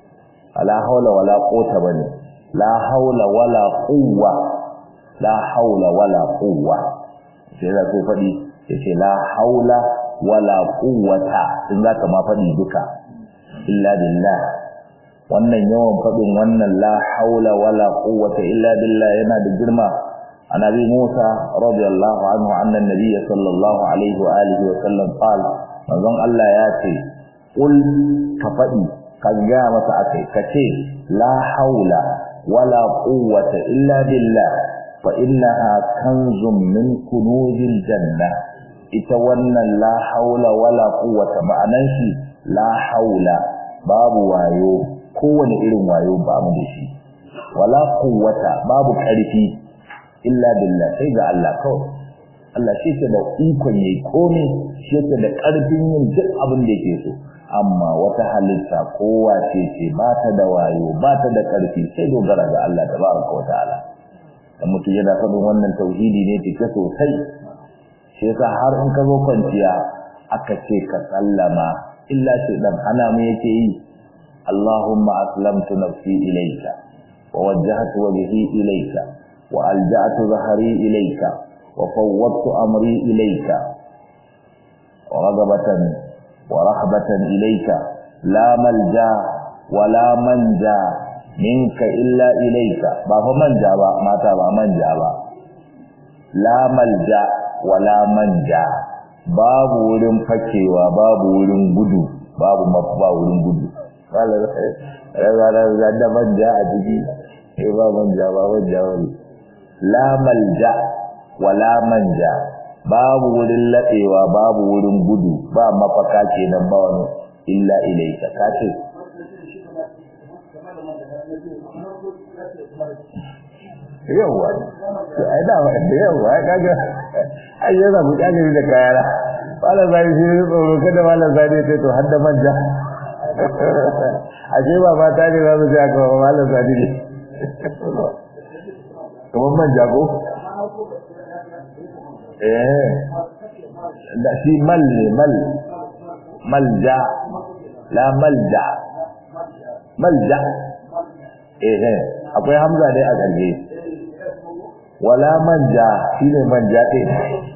Speaker 1: la haula wala quwwata bane la haula wala quwwa la haula wala quwwa sai da sai fadi yace la haula wala quwwata in zaka ma fadi duka illa billah wannan yawan fadin wannan la haula wala quwwata illa billah yana da girma عن ابي موسى رضي الله عنه عن النبي صلى الله عليه واله وسلم قال manzon Allah ya ce qul ka fadi ka ga masa akai kace la haula wala quwwata illa billah fa innaha kanzun min kunuzil janna ita wannan la haula wala quwwata ma'anan shi la haula babu wayo kowane irin wayo ba mu da shi wala quwwata babu karfi illa billah sai ga Allah kawai Allah shi ke da ikon yayi komai shi ke da karfin yin duk abin da yake so amma wata halitta kowa ce ce ba ta da wayo ba ta da karfi sai dogara ga Allah tabaraka wa ta'ala dan mutum yana faɗin wannan tauhidi ne take sosai shi yasa har in ka zo kwanciya aka ce ka sallama illa shi dan hana mu yake yi Allahumma aslamtu nafsi ilayka wa wajjahtu wajhi ilayka وألجأت ظهري إليك وفوضت أمري إليك ورغبة ورهبة إليك لا ملجا ولا منجا منك إلا إليك بابا منجا با ما تابا منجا با لا ملجا ولا منجا babu wurin fakewa babu wurin gudu babu mafa wurin gudu kala da da manja a jiki eh ba manja ba manja wani la malja wala manja babu wurin laɗewa babu wurin gudu ba mafaka kenan ba wani illa ilaika kace yawa to ai da wa da yawa ai kaga ai yana mu kaje da kayara wala zai shi tsoro kada wala zai ce to har da manja aje ba ba ta ne za su ji aka wala zai ne kamar manja ko? eh da shi mal ne mal malja la malja malja eh eh akwai hamza dai a ƙarshe wala manja shine manja ɗin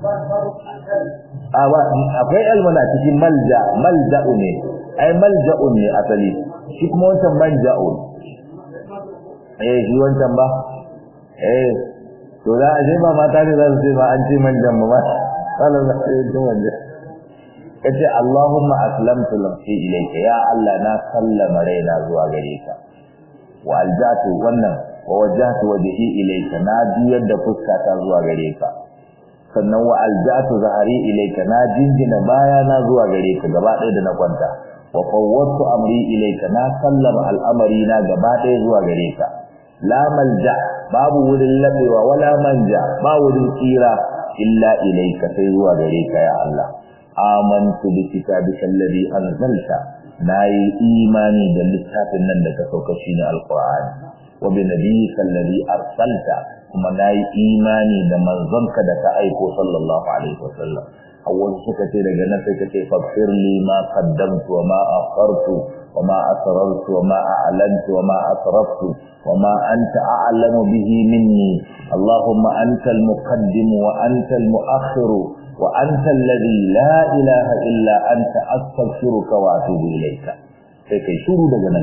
Speaker 1: akwai almana cikin malja malja'u ne ai malja'u ne asali shi kuma wancan manja'u eh shi wancan ba eh to za a je ba mata ne za su ce ba an ce manjan ba sallan za su yi manja kace Allahumma aslamtu nafsi ilayka ya Allah na sallama raina zuwa gare ka wa aljatu wannan wa wajjahtu wajhi ilayka na juyar da fuskata zuwa gare ka sannan wa alja'tu zahari ilayka na jinjina baya na zuwa gare ka gaba ɗaya da na kwanta wa fawwadtu amri ilayka na sallama al'amari na gaba ɗaya zuwa gare ka la malja babu wurin labewa wala manja ba wurin tsira illa ilayka sai zuwa gare ka ya Allah amantu bi kitabika alladhi anzalta nayi imani da littafin nan da ka sauka shine alqur'ani wa bi nabiyyika alladhi arsalta kuma nayi imani da manzonka da ka aiko sallallahu alaihi wasallam awwal suka ce daga nan sai kace faghfir li ma qaddamtu wa ma akhartu wa ma asrartu wa ma a'lantu wa ma asraftu wa ma anta a'lamu bihi minni allahumma anta al-muqaddim wa anta al-mu'akhkhir wa anta alladhi la ilaha illa anta astaghfiruka wa atubu ilayka sai kai shuru daga nan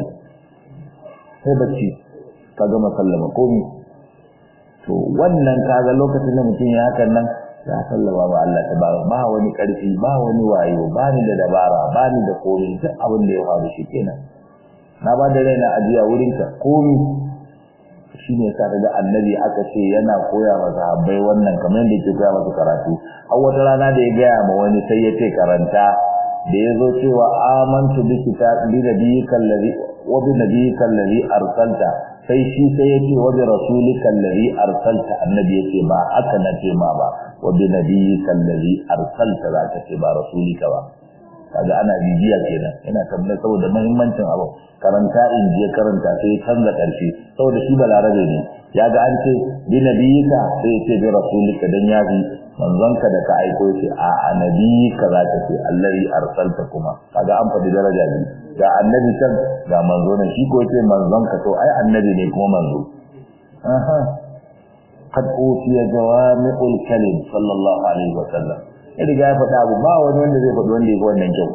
Speaker 1: sai bacci ka gama sallama komi to wannan kaga lokacin da mutum ya hakan nan ya sallama ba Allah tabaraka ba wani karfi ba wani wayo ba ni da dabara ba ni da komai duk abin da ya faru shi kenan na ba da raina ajiya wurin ka komai shine yasa daga annabi aka ce yana koya wa sahabbai wannan kamar yadda yake koya musu karatu har wata rana da ya gaya ma wani sai ya ce karanta da ya zo cewa amantu bi kitabi nabiyyika allazi wa bi nabiyyika allazi arsalta sai shi sai yake wa bi rasulika allazi arsalta annabi yake ba haka na ce ma ba wa bi nabiyyika allazi arsalta za ka ce ba rasulika ba kaga ana bibiya kenan ina tabbata saboda muhimmancin abu karanta in je karanta sai canza karshe saboda shi balarabe ne ya ga an ce bi nabiyyika sai ya ce bi rasulika dan ya fi manzonka da ka aiko ce a annabiyika za ka ce allazi arsalta kuma kaga an faɗi daraja biyu ga annabi can ga manzo ne shi ko ce manzon ka to ai annabi ne kuma manzo aha qad utiya jawami'ul kalim sallallahu alaihi wa sallam ya riga ya faɗa abu ba wani wanda zai faɗi wanda ya wannan kyau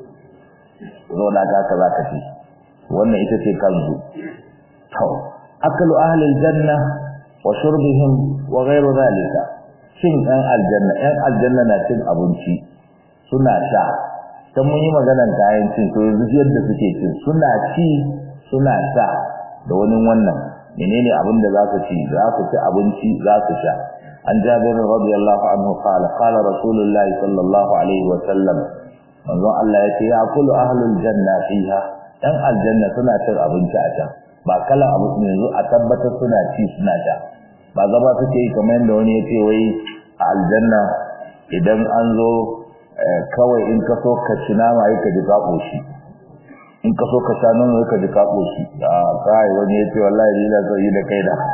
Speaker 1: zo da ka ka zaka ci wannan ita ce kanzu to akalu ahli aljanna wa shurbihim wa ghayru zalika cin ɗan aljanna ɗan aljanna na cin abinci suna sha dan mun yi maganar kayan cin to yanzu yadda suke cin suna ci suna sha da wani wannan menene abin da za su ci za su ci abinci za su sha an jabir radiyallahu anhu qala qala rasulullah sallallahu alaihi wa sallam manzo Allah yace ya kullu ahlul janna fiha dan aljanna suna cin abinci a can ba kala abu yanzu a tabbatar suna ci suna sha ba gaba suke yi kamar yadda wani yace wai a aljanna idan an zo kawai in ka so ka ci nama yi ka ji ka ƙoshi in ka so ka sha nono yi ka ji ka ƙoshi a kai wani ya ce wallahi ni na so yi da kai da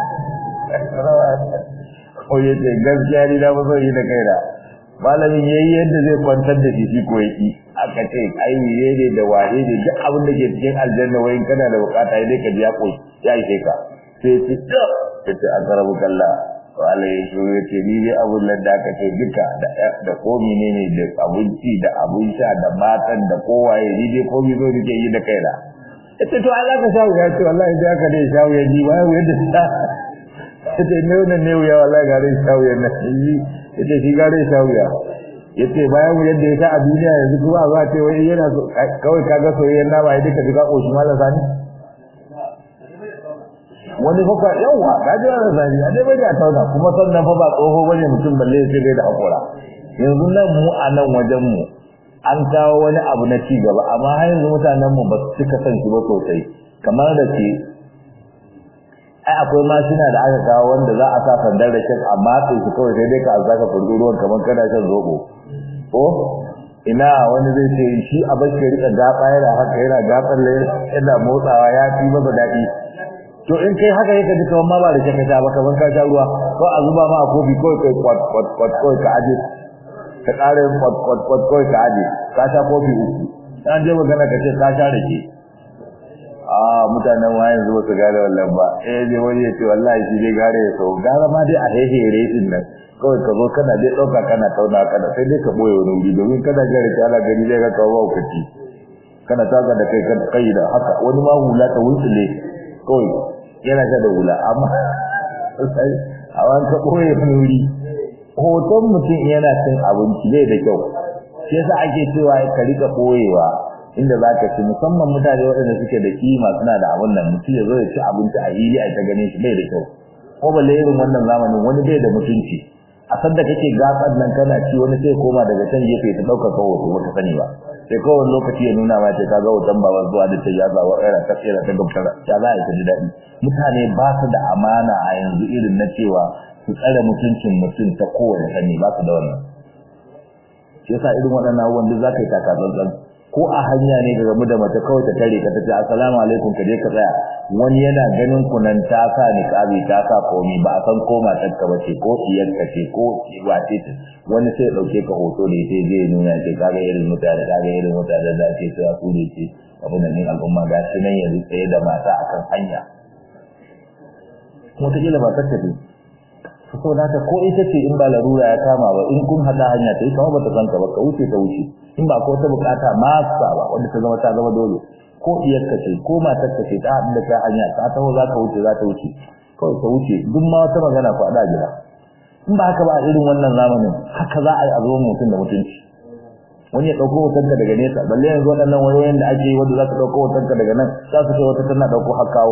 Speaker 1: ko ya ce gaskiya ni na so yi da kai da malamin ya yi yadda zai kwantar da shi shi ko ya aka ce ai ne ne da waye ne duk abin da ke cikin aljanna wayin kana da bukata ya dai ka ji ya ƙoshi ya ishe ka sai ya ce ya ce an karabu kalla wala ya so ya ce ni dai abun nan da aka ce duka da komi ne ne da abinci da abun sha da matan da kowaye ni dai komi zo nake yi da kaina ita to Allah ka shawo ya ce wallahi da aka dai shawo ya ji wai yadda ta ita ne wannan ne ya wallahi ga dai shawo ya na yi ita shi ga dai shawo ya yace bayan yadda ya ta a duniya yanzu kuma za ce wai yana so kawai kaga soyayyen nama ya duka duka koshi mallan sani wani fa yawa ka ji wannan zani a dai bai da tauna kuma sannan fa ba tsoho bane mutum balle sai dai da hakura yanzu nan mu a nan wajen mu an kawo wani abu na ci gaba amma har yanzu mutanen mu ba su cika son shi ba sosai kamar da ke ai akwai mashina da aka kawo wanda za a sa sandar da shan amma sai su kawai sai dai ka azaka kurdu ruwan kamar kana shan zobo ko ina wani zai ce shi a bashi rika gaba yana haka yana gaban yana motsawa ya fi masa daɗi to in kai haka yake duka ma ba da kake ta ba kaman ka sha ruwa ko a zuba ma a kofi ko kai kwat kwat kwat ko ka aje ka kare kwat kwat kwat ko ka aje ka sha kofi uku dan je magana ka ce ka sha rake a mutanen wa yanzu ba su gane wallan ba eh je wani ya ce wallahi shi dai gare ya so gara ma dai a hehere din nan kawai ka zo kana dai dauka kana tauna kana sai dai ka boye wani wuri domin kana gare ki ana gani zai ga kawo ba kaci kana taka da kai kai da haka wani ma hula ta wuntsule kawai yana ta da wula amma a wani ka ɓoye nuri hoton mutum yana cin abinci bai da kyau shi yasa ake cewa ka rika ɓoyewa inda za ka ci musamman mutane waɗanda suke da kima suna da abun nan mutum ya zo ya ci abinci a hili a ta gane shi bai da kyau ko balle irin wannan zamanin wani bai da mutunci a sanda kake gatsar nan kana ci wani sai koma daga can gefe ta ɗaukar ka hoto wata sani ba sai kowane lokaci ya nuna ma ce ka ga hoton baban zuwa da ta yaza wa ɗaya ta tsira ta gabtar ya za a yi ta ji daɗi mutane ba su da amana a yanzu irin na cewa su tsare mutuncin mutum ta kowane sani ba su da wannan shi yasa irin waɗannan abubuwan duk za ka yi takatsantsan ko a hanya ne ga gamu da mace kawai ta tare ka tace assalamu alaikum ka je ka tsaya wani yana ganin ku nan ta sa niqabi ta sa komi ba a san ko matar ka bace ko iyar ka ce ko wace ce wani sai dauke ka hoto da ita zai nuna ce kaga irin mutane kaga irin mutane da ake cewa su ne ce abin nan al'umma ga shi nan yanzu tsaye da mata akan hanya kuma ta kila ba ta tafi so da haka ko ita ce in ba larura ya kama ba in kun hada hanya ta yi kama ba ta san ka ba ka wuce ta wuce in ba ko ta bukata masa ba wanda ta zama ta zama dole ko iyarka ce ko matar ka ce ta haɗu da ta hanya ta taho za ka wuce za ta wuce kawai ta wuce duk ma wata magana ku haɗa gida in ba haka ba a irin wannan zamanin haka za a yi a zo mutum da mutunci wani ya ɗauko hotonka daga nesa balle yanzu waɗannan wayoyin da ake yi wanda za ka ɗauko hotonka daga nan za su kai wata tana ɗauko har kawo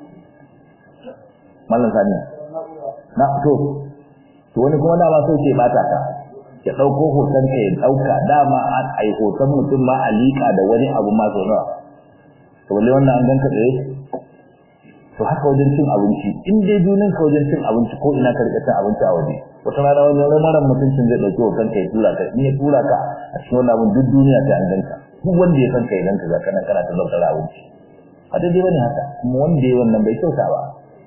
Speaker 1: mallan sani na to to wani kuma dama sai ke bata ka ya dauko hoton ka ya dauka dama an ai hoton mutum ma a lika da wani abu ma so nawa to balle wannan an ganka tsaye to haka wajen cin abinci in dai junin ka wajen cin abinci ko ina ka rika cin abinci a waje wata rana wani ramaran mutuncin zai dauki hoton ka ya tura ka in ya tura ka a cikin wannan abin duk duniya ta an ganka duk wanda ya san ka ya ganka ga kana kana ta zaukar abinci a daidai bane haka kuma wanda ya wannan bai kyauta ba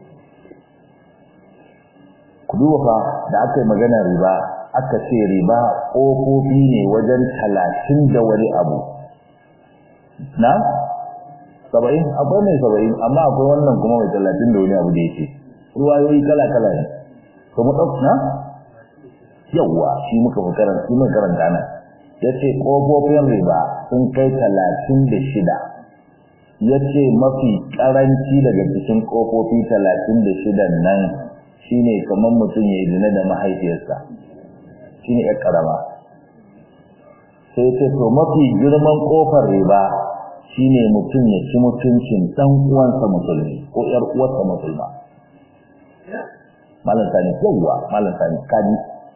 Speaker 1: ku duba fa da aka yi magana riba aka ce riba ƙofofi ne wajen talatin da wani abu na saba'in akwai mai saba'in amma akwai wannan kuma mai talatin da wani abu da yake ruwayoyi kala kala ne to mu ɗauka na yawwa shi muka fi karanta shi muka karanta nan ya ce ƙofofin riba sun kai talatin da shida ya ce mafi ƙaranci daga cikin ƙofofi talatin da shidan nan shine kamar mutum ya yi zina da mahaifiyarsa shine ya karama sai ce to mafi girman kofar riba shine mutum ya ci mutuncin dan uwansa musulmi ko yar uwarsa musulma malam sani yawwa malam sani kaji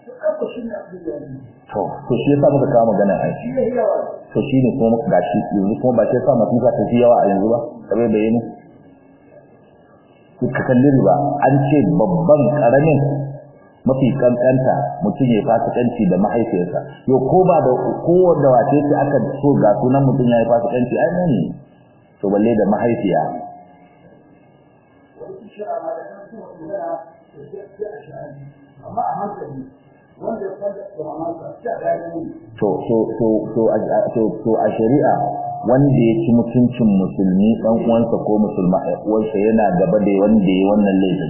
Speaker 1: to to shi yasa muka kawo magana a shi to shine kuma muka gashi yanzu kuma ba sai sa masifa ta fi yawa a yanzu ba kabe bayani ka kalli riba an ce babban karamin mafi kankanta mutum ya fasikanci da mahaifiyarsa yau ko ba da kowanne wace ce aka so ga sunan mutum ya yi fasikanci ai ne to balle da mahaifiya to to to to to a shari'a wanda ya ci mutuncin musulmi dan uwansa ko musulma uwansa yana gaba da wanda ya wannan laifin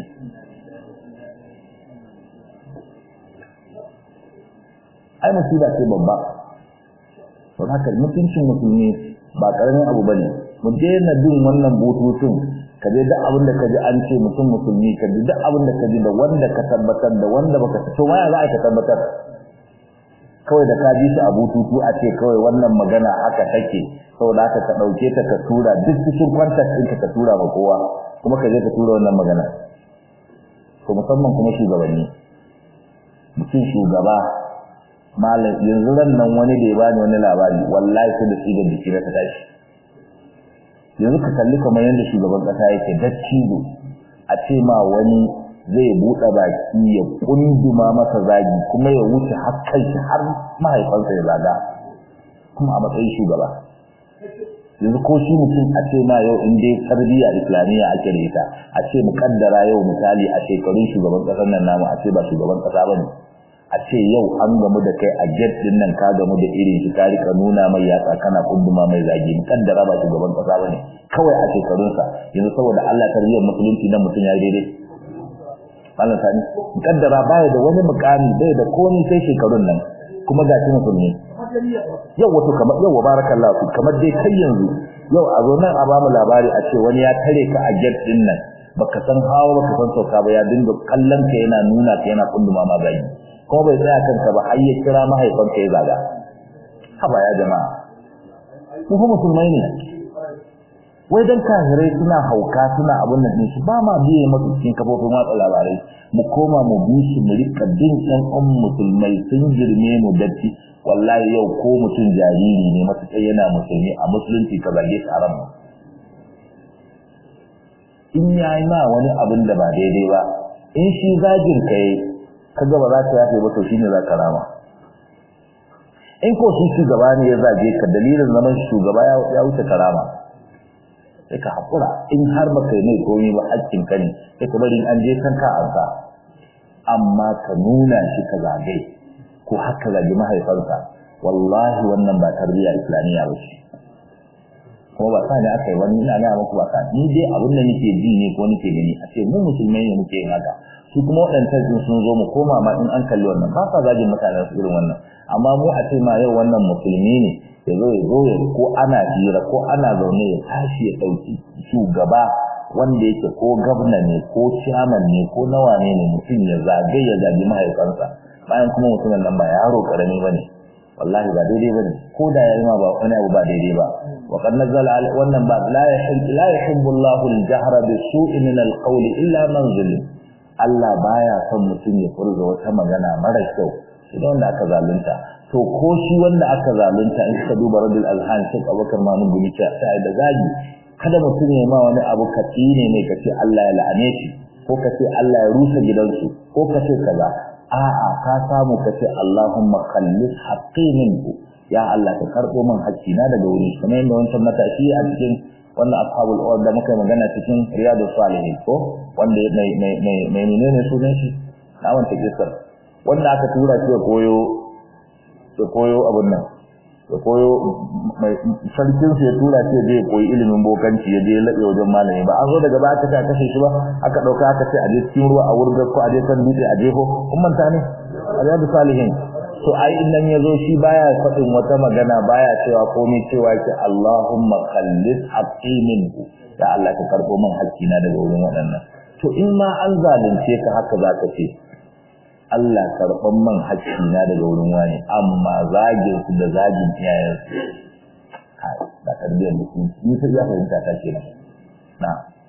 Speaker 1: ai musiba ce babba to haka mutuncin musulmi ba karamin abu bane mu daina bin wannan bututun ka je duk abin da ka ji an ce mutum musulmi ka ji duk abin da ka ji da wanda ka tabbatar da wanda baka to ma ya za ka tabbatar kawai da ka ji shi a bututu a ce kawai wannan magana haka take saboda haka ka dauke ta ka tura duk cikin kwantar ɗinka ka tura ba kowa kuma ka je ka tura wannan magana to musamman kuma shugabanni mutum shugaba malam yanzu ran nan wani da ya bani wani labari wallahi sai da tsigar jiki na ta tashi yanzu ka kalli kamar yadda shugaban kasa yake dattijo a ce ma wani zai buɗe baki ya kunduma masa zagi kuma ya wuce har shi har mahaifansa ya zaga kuma a matsayin shugaba yanzu ko shi mutum a ce ma yau in dai tarbiyya islamiyya ake da ita a ce mu kaddara yau misali a shekarun shugaban kasar nan namu a ce ba shugaban kasa bane a ce yau an gamu da kai a jet din nan ka gamu da irin shi ka rika nuna mai yatsa kana kunduma mai zagi mu kaddara ba shugaban kasa bane kawai a shekarunsa yanzu saboda Allah tarbiyyar musulunci nan mutum ya yi daidai Allah sani mu kaddara baya da wani mukami bai da komai sai shekarun nan kuma ga shi musulmi yau wato kamar yau barakallahu kamar dai kai yanzu yau a zo nan a ba mu labari a ce wani ya tare ka a jet din nan baka san hawa baka san sauka ba ya dinga kallon ka yana nuna ka yana kunduma ma bai kuma bai tsaya kanka ba har ya kira mahaifanka ya zaga haba ya jama'a mu fa musulmai ne wai dan kafirai suna hauka suna abun nan din su ba ma biye masu cikin kafofin watsa labarai mu koma mu bi su mu rika bin ɗan ɗan musulmai sun girme mu datti wallahi yau ko mutum jariri ne matuƙar yana musulmi a musulunci ka zage shi haram in ya yi ma wani abin da ba daidai ba in shi zagin ka yi ka ga ba za ka yafe ba to shine za ka rama in ko shi shugaba ne ya zage ka dalilin zaman shugaba ya wuce karama sai ka haƙura in har ba kai mai komi ba haƙƙin ka ne sai ka bari an je kan ka ansa amma ka nuna shi ka zage ko haka zage mahaifansa wallahi wannan ba tarbiyya islamiyya ba ce kuma ba sa ne aka yi wani ina gaya muku ba sa ni dai abin da nake ji ne ko nake gani a ce mu musulmai ne muke yin haka su kuma waɗancan sun sun zo mu koma ma in an kalli wannan ba sa zagin mutanen su irin wannan amma mu a ce ma yau wannan musulmi ne ya zo ya zo ya ko ana hira ko ana zaune ya tashi ya ɗauki shugaba wanda yake ko gabna ne ko ciyaman ne ko nawa ne ne mutum ya zagaye ya zagi mahaifansa bayan kuma mutumin nan ba yaro karami ba ne wallahi ba daidai bane ko da yayi ma ba wani abu ba daidai ba wa qad nazala wannan ba la yahibbu la yuhibbu Allahu al-jahra bis-su'i min al-qawli illa man zulim Allah baya son mutum ya furza wata magana mara kyau shi da wanda aka zalunta to ko shi wanda aka zalunta in ka duba radul azhan shi Abubakar Mamun Gumi ta sai da zagi kada mutum ya ma wani abu ka tsine ne ka ce Allah ya la'ane shi ko ka ce Allah ya rusa gidansu ko ka ce kaza a'a ka samu ka ce Allahumma khallis haqqi minhu ya Allah ka karbo min haƙƙi na daga wuri kamar yadda wancan matashi a cikin wannan ashabul awad da muka magana cikin riyadus salihin ko wanda mai mai mai mai menene sunan shi na wanta kisar wanda aka tura shi ya koyo ya koyo abun nan ya koyo mai sarkin ya tura shi je koyi ilimin bokanci ya je laɓe wajen malami ba an zo daga ba aka kashe shi ba aka ɗauka aka ce a je cikin ruwa a wurin ko a je kan dutse a jefo kun manta ne a riyadu salihin to ai in nan ya zo shi baya faɗin wata magana baya cewa komai cewa ki Allahumma khallis haqqi minhu ya Allah ka karɓo min haƙƙina daga wurin waɗannan to in ma an zalunce ka haka zaka ce Allah karɓan man haƙƙina daga wurin wani amma zagin su da zagin iyayensu kai ba tarbiyyar musulunci ni sai ya fahimta ta kenan na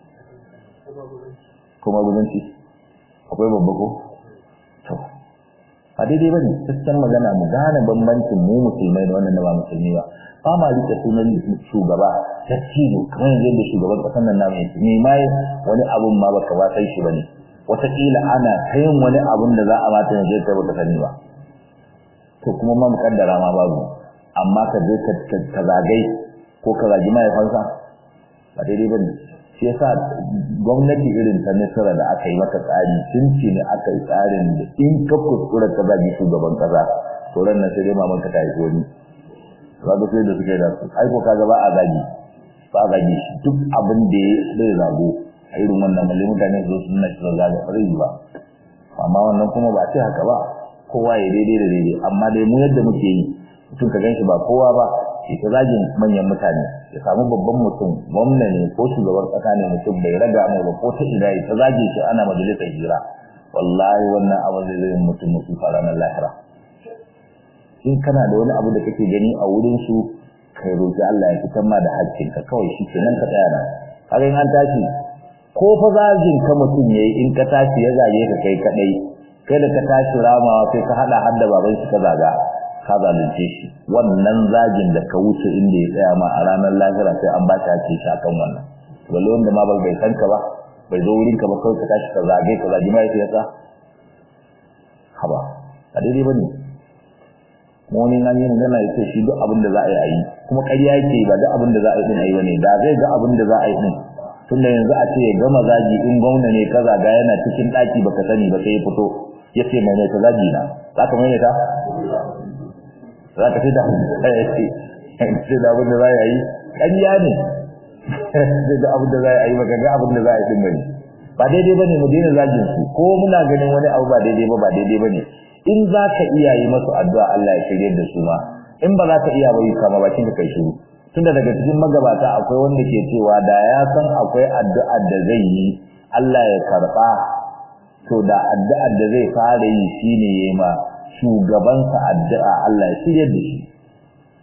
Speaker 1: kuma gudunci akwai babba ko to ba daidai bane cikin magana mu gane bambancin mu musulmai da wannan da ba musulmi ba ba ma rike sunan shugaba ta cizo kamar yanzu da shugaban ƙasar nan namu yake ne mai wani abun ma baka ba sai shi bane wataƙila ana ta yin wani abun da za a mata yanzu kai baka sani ba to kuma ma muƙaddara ma babu amma ka je ka zagai ko ka zagi mahaifansa ba daidai ba ne shi yasa gwamnati irin ta nasara da aka yi maka tsari tun ce ne aka yi tsarin da in ka kuskura ka zagi shugaban kaza to ran nan sai dai maman ka ta yi wani kaga sai da suke da su ai ko kaga ba a zagi ba a zagi shi duk abin da ya zai zago a irin wannan malle mutane su sun na shiga zaga ba zai ba amma wannan kuma ba ce haka ba kowa ya daidai da daidai amma dai mu yadda muke yi mutum ka ganshi ba kowa ba ya ta zagin manyan mutane ya samu babban mutum gwamna ne ko shugaban kasa ne mutum bai raga mai ba ko ta ina ya ta zage shi ana majalisar hira wallahi wannan abu zai zai mutum mutum fara na lahira in kana da wani abu da kake gani a wurin su kai roki Allah ya fitar ma da haƙƙin ka kawai shi kenan ka tsaya nan kaga an tashi ko fa zagin ka mutum yayi in ka tashi ya zage ka kai kadai kai da ka tashi ramawa sai ka hada har da baban shi ka zaga ka zalunce shi wannan zagin da ka wuce inda ya tsaya ma a ranar lahira sai an ba ta haƙƙi shi akan wannan balle wanda ma bai san ka ba bai zo wurin ka ba kawai ka tashi ka zage ka zagi mai yasa haba a daidai bane wani an yi magana ya ce shi duk abin da za a yi a yi kuma ƙarya yake ba duk abin da za a yi din a yi bane da zai ga abin da za a yi din tunda yanzu a ce ya gama zagi in gwamna ne ka zaga yana cikin ɗaki baka sani ba sai ya fito ya ce mai mai ta zagi na za ka mai ta za ka ce da ya ce ce da abin da za a yi ƙarya ne sai da abin da za a yi baka ga abin da za a yi din bane ba daidai bane mu daina zagin su ko muna ganin wani abu ba daidai ba ba daidai bane in za ka iya yi masu addu'a Allah ya shirye da su ma in ba za ka iya ba yi kama bakin ka kai shiru tunda daga cikin magabata akwai wanda ke cewa da ya san akwai addu'ar da zai yi Allah ya karba to da addu'ar da zai fara yi shine yayi ma shugabansa addu'a Allah ya shirye da shi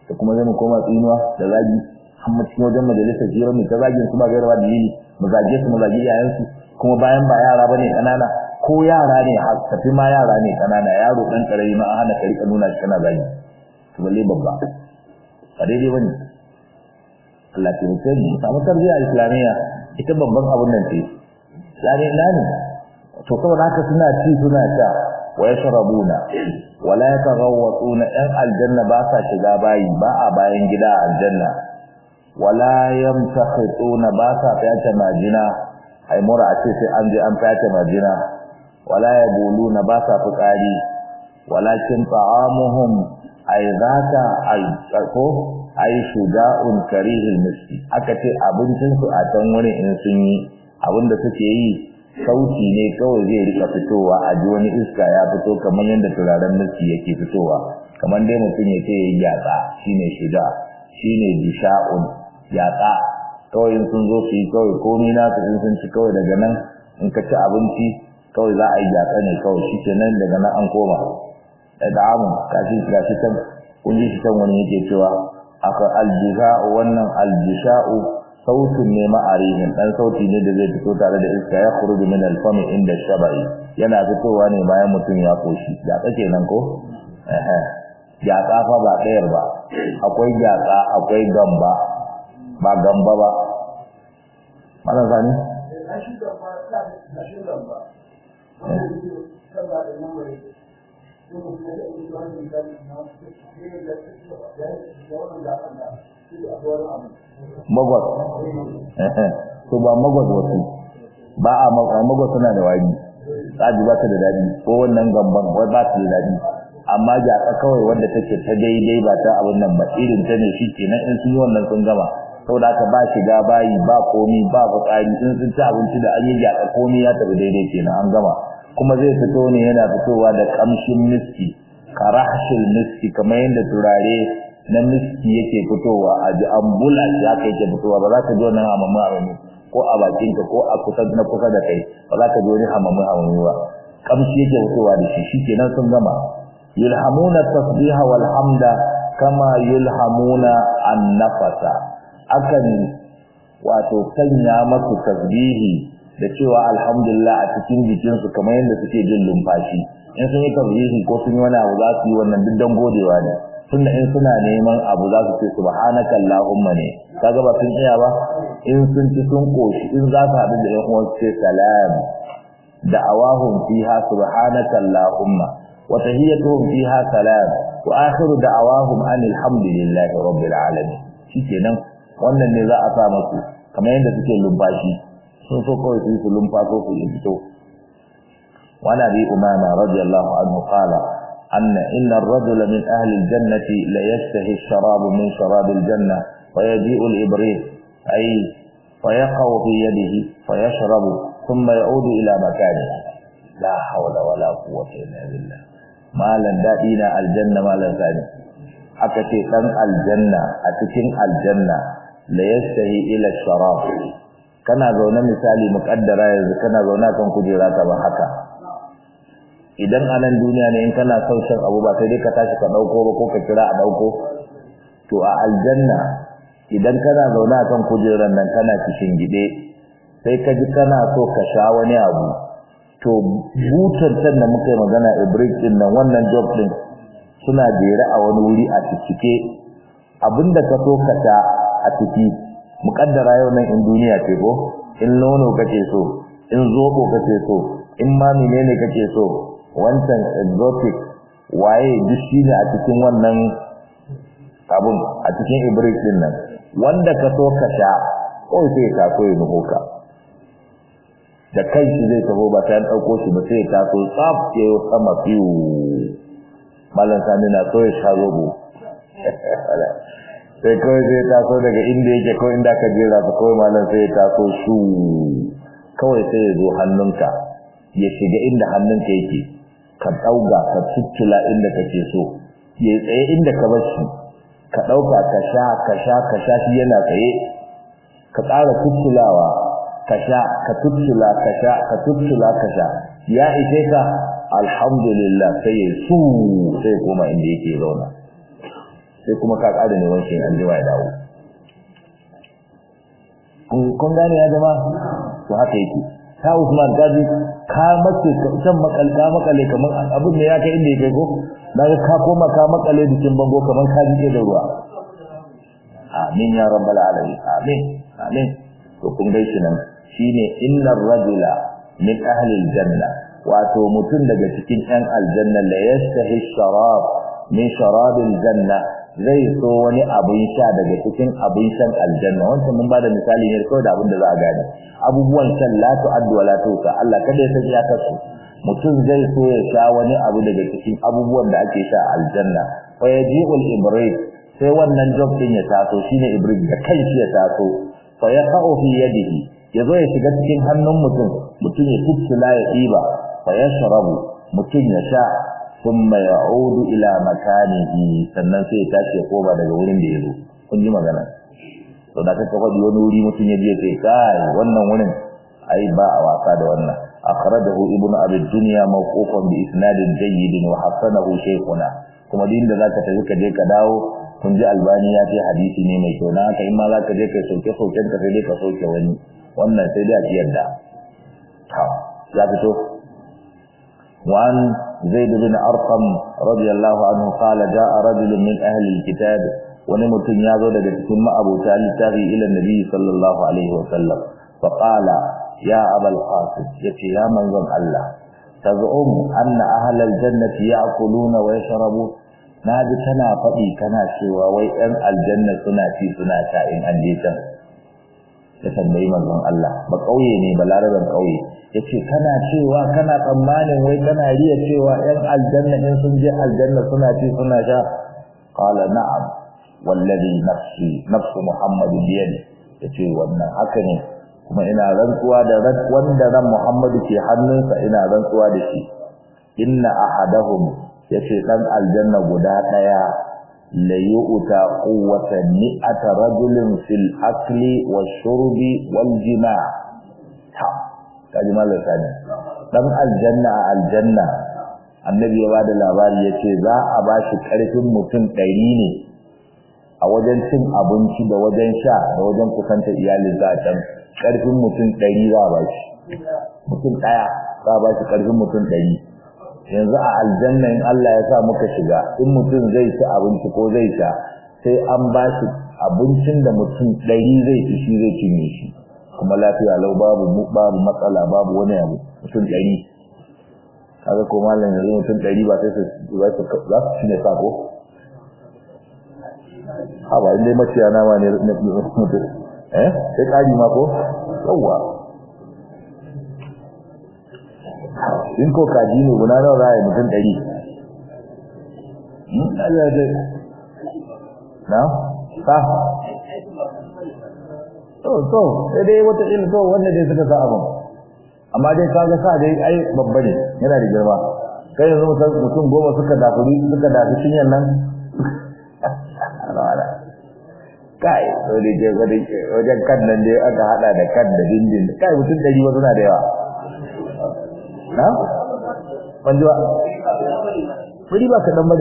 Speaker 1: da kuma zai mu koma tsinuwa da zagi amma cikin wajen majalisar jiran mu ta zagin su ba gairawa dalili mu zage su mu zagi iyayensu kuma bayan ba yara bane kanana ko yara ne tafi ma yara ne kanana yaro dan karami ma hana ka rika nuna shi kana zagi to balle babba ba daidai bane Allah ke mutu mu samu tarbiyya islamiyya ita babban abun nan ce yani ina ne to saboda haka suna ci suna sha wa yashrabuna wala yataghawwatuna ɗan aljanna ba sa shiga bayi ba a bayan gida a aljanna wala yamtakhituna ba sa fyace majina ai mura a ce sai an je an fyace majina wala yabuluna ba sa fitsari walakin ta'amuhum ai zaka ai ko ai shuja'un karihil miski aka ce abincin su a can wani in sun yi abinda suke yi sauti ne kawai zai rika fitowa a ji wani iska ya fito kamar yadda turaren miski yake fitowa kamar dai mutum ya ce ya yi yatsa shine shuja shine bisha'un yatsa kawai in sun zo su yi kawai komai na su in sun ci kawai daga nan in ka ci abinci kawai za a yi yatsa ne kawai shi ke nan daga nan an koma da da'amun kashi gashi can kun ji shi can wani yake cewa aka aljisha'u wannan aljisha'u sautun ne ma'arihin dan sauti ne da zai fito tare da iska ya khuruju min al-fami inda shabai yana fitowa ne bayan mutum ya koshi ya kace nan ko eh ya kafa ba ɗayar ba akwai gyatsa akwai gamba ba gamba ba mana sani magwas to ba magwas wasu ba a magwas suna da wani tsaji ba ta da daɗi ko wannan gamban wai ba ta da daɗi amma jaka kawai wanda take ta daidai ba ta abin nan ba irin ta ne shi kenan in sun yi wannan sun gama saboda haka ba shiga bayi ba komi ba fitsari in sun ci abinci da an yi jaka komi ya tafi daidai kenan an gama kuma zai fito ne yana fitowa da kamshin miski karahshil miski kamar yadda turare na miski yake fitowa a ji ambula shi haka yake fitowa ba za ka ji wannan hamamu hamamu ko a bakinka ko a kusa na kusa da kai ba za ka ji wani hamamu hamamu ba kamshi yake fitowa da shi shi kenan sun gama yulhamuna tasbiha wal hamda kama yulhamuna an-nafasa akan wato sanya masu tasbihi da cewa alhamdulillah a cikin jikinsu kamar yadda suke jin lumfashi in sun yi tasbihi ko sun yi wani abu za su yi wannan duk don godewa ne tunda in suna neman abu za su ce subhanaka allahumma ne kaga ba sun iya ba in sun ci sun koshi in za su haɗu da yan uwan su ce salam da'awahum fiha subhanaka allahumma wa tahiyyatuhum fiha salam wa akhiru da'awahum anil hamdulillahi rabbil alamin shikenan wannan ne za a sa musu kamar yadda suke lumfashi sun so kawai su yi su lumfaso su yi fito وعن ابي امامه رضي الله عنه قال ان ان الرجل من اهل الجنه ليشتهي الشراب من شراب الجنه ويجيء الابريق اي فيقع في يده فيشرب ثم يعود الى مكانه لا حول ولا قوه الا بالله مالا دادينا الجنه مالا ثاني aka ce dan aljanna a cikin aljanna la yastahi ila sharab kana zaune misali muqaddara yanzu kana zaune kan kujera ta ba haka idan a nan duniya ne in kana son shan abu ba sai dai ka tashi ka dauko ba ko ka kira a dauko to a aljanna idan kana zaune a kan kujerar nan kana cikin gide sai ka ji kana so ka sha wani abu to butar can da muka yi magana ibrik din nan wannan job din suna jere a wani wuri a cike abinda ka so ka sha a ciki mukaddara yau nan in duniya ce ko in nono kake so in zobo kake so in ma menene kake so wancan exotic waye duk shine a cikin wannan abun a cikin ibrik din nan wanda ka so ka sha ko sai ka so ya nuko ka da kai shi zai taho ba sai an dauko shi ba sai ka so tsaf ke sama fiu mallan sani na so ya sha zobo sai kawai sai ta so daga inda yake ko inda ka jera ta kawai mallan sai ya taso shu kawai sai ya zo hannunka ya shiga inda hannunka yake ka ɗauga ka tuttula inda kake so ya tsaye inda ka bar shi ka ɗauka ka sha ka sha ka sha shi yana tsaye ka ƙara tuttulawa ka sha ka tuttula ka sha ka tuttula ka sha ya ishe ka alhamdulillah sai ya su sai koma inda yake zauna sai kuma ka ƙara neman shi an jima ya dawo kun gane ya zama to haka yake ta Usman gaji ka mace can makal ka makale kamar abin da ya kai inda ya kai ko daga ka koma ka makale jikin bango kamar ka jike da ruwa amin ya rabbal alamin amin amin to kun gaishe nan shine innar rajula min ahli aljanna wato mutum daga cikin ɗan aljanna la yastahi sharab min sharabil janna zai so wani abin sha daga cikin abin shan aljanna wancan mun bada misali ne kawai da abin da za a gane abubuwan shan la tu'addu wa la tusa Allah kada ya sanya ta su mutum zai so ya sha wani abu daga cikin abubuwan da ake sha aljanna fa yaji'ul ibrik sai wannan job din ya taso shine ibrik da kanshi ya taso fa yaqa'u fi yadihi yazo ya shiga cikin hannun mutum mutum ya tuttula ya diba fa yashrabu mutum ya sha thumma ya'udu ila makanihi sannan sai ya tashi ya koma daga wurin da yazo kun ji magana to da kake faɗi wani wuri mutum ya je kai kai wannan wurin ai ba a wasa da wannan akhrajahu ibnu abi dunya mawqufan bi isnadin jayyid wa hasanahu shaykhuna kuma din da zaka tafi ka je ka dawo kun ji albani ya ce hadisi ne mai kyau na haka in ma zaka je kai soke soken ka sai dai ka soke wani wannan sai dai a yadda ta ya fito وعن زيد بن أرقم رضي الله عنه قال جاء رجل من أهل الكتاب ونمت يازو daga cikin ma'abuta littafi ila nabi sallallahu alaihi wa sallam fa qala ya abul qasim yace ya manzon Allah tazum anna ahlal jannati ya'kuluna wa yashrabun naji kana fadi kana cewa wai ɗan aljanna suna ci suna sha in an je can ya tambayi manzon Allah ba kauye ne ba laraban kauye yace kana cewa kana tsammanin wai kana riya cewa ɗan aljanna in sun je aljanna suna ci suna sha qala na'am wallazi nafsi nafsu muhammadin biyadi yace wannan haka ne kuma ina rantsuwa da wanda ran muhammadu ke hannunsa ina rantsuwa da shi inna ahadahum yace dan aljanna guda daya la yu'ta quwwatan mi'ata rajulin fil akli wash-shurbi wal-jima' ta kaji mallan sani dan aljanna a aljanna annabi ya bada labari yace za a bashi karfin mutum 100 ne a wajen cin abinci da wajen sha da wajen kusanta iyalin za a can karfin mutum 100 za a bashi mutum daya za a bashi karfin mutum 100 yanzu a aljanna in Allah ya sa muka shiga in mutum zai ci abinci ko zai sha sai an bashi abincin da mutum 100 zai ci shi zai cinye shi kuma lafiya lau babu babu matsala babu wani abu mutum ɗari kaga ko mallan yanzu mutum ɗari ba sai su za su za su shine sako ha ba inda maciya nama ne mutum eh sai kari ma ko yawa in ko kaji ne guna nawa za a yi mutum ɗari na ha to to sai dai wata il to wanda dai suka sa abin amma dai kaga sa dai ai babba ne yana da girma kai yanzu mutum mutum goma suka dafuri suka dafi cinyan nan kai to dai je wajen wajen kan nan dai aka hada da kan da dindin kai mutum dari wasu na da yawa na ban ji ba Furi ba kaɗan ba ne.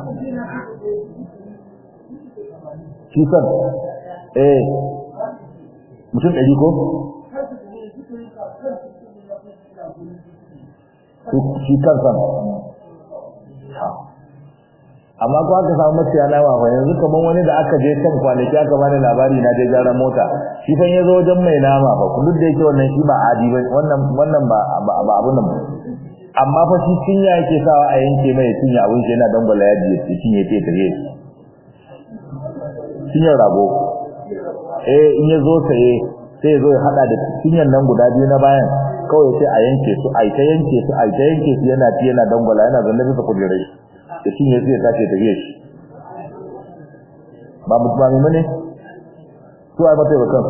Speaker 1: Shi san, eh, mutum ɗari ko? shi kansa amma ko aka samu maciya nama fa yanzu kaman wani da aka je kan kwanaki aka bani labari na je gyaran mota shi fa yazo wajen mai nama fa kullu da yake wannan shi ba adi ba wannan wannan ba ba abun nan amma fa shi cinya yake sawa a yanke mai cinya abun shi yana dangwala yaji ya cinye ta tare cinyar rago eh in ya zo saye sai zo ya hada da cinyar nan guda biyu na bayan kawai sai a yanke su a ta yanke su a ta yanke su yana ci yana dangwala yana zanne bisa kujerai da cinye sai ya tashi tafiye shi ba mu ba mu ne su ai mata bakan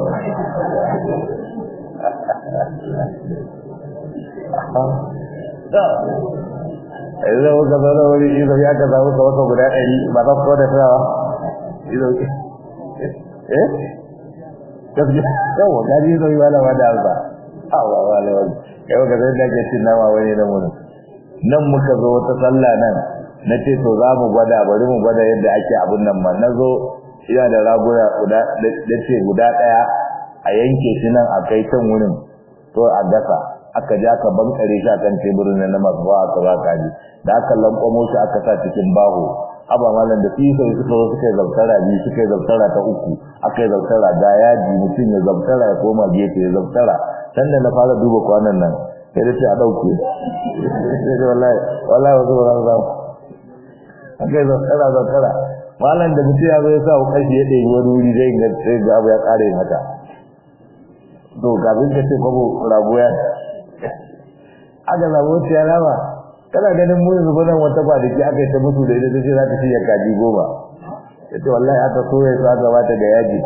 Speaker 1: da ai da wata zara wani ido ya ka samu ka wata guda ɗari ba za ku da tsawa ido eh gaskiya yawa gari zai wala wada alba awa wala wala yau ga zai dake cin nama wani na mun nan muka zo wata sallah nan na ce to za mu gwada bari mu gwada yadda ake abun nan ma na zo ina da raguna guda da ce guda ɗaya a yanke shi nan a kai can wurin to a gasa aka ja ka bankare shi akan teburin nan na masu ba aka ba kaji da aka lankwamo shi aka sa cikin baho haba malam da fiye sai suka suka yi zabtara biyu suka yi zabtara ta uku aka yi zabtara ga yaji mutum ya zabtara ya koma gefe ya zabtara can da na fara duba kwanan nan sai da ce a ɗauke wallahi wallahi wasu ba za su samu aka yi zabtara zabtara malam da mutum ya zo ya sa kashi ya ɗaya wani wuri zai ga sai ga abu ya ƙare mata to kafin ka ce kwabo rago ya aka samu wata ya rama kana ganin mu yanzu nan wata kwanaki aka yi ta mutu da ita ta ce za ta shirya kaji goma ya ce wallahi aka soya su aka bata ga yaji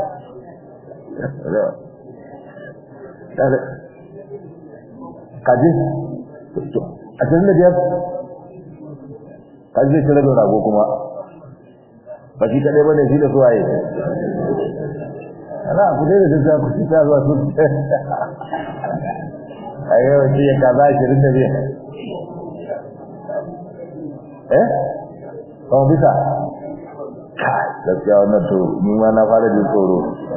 Speaker 1: kaji a cikin da biyar kaji zai shirar da rago kuma ba shi kaɗai ba ne shi da suwaye ana ku dai da gaskiya ku ci ta zuwa su a yau ce ya kaza ashirin da biyar eh kawo bisa kai gaskiya wannan to ni ma na fara jin tsoro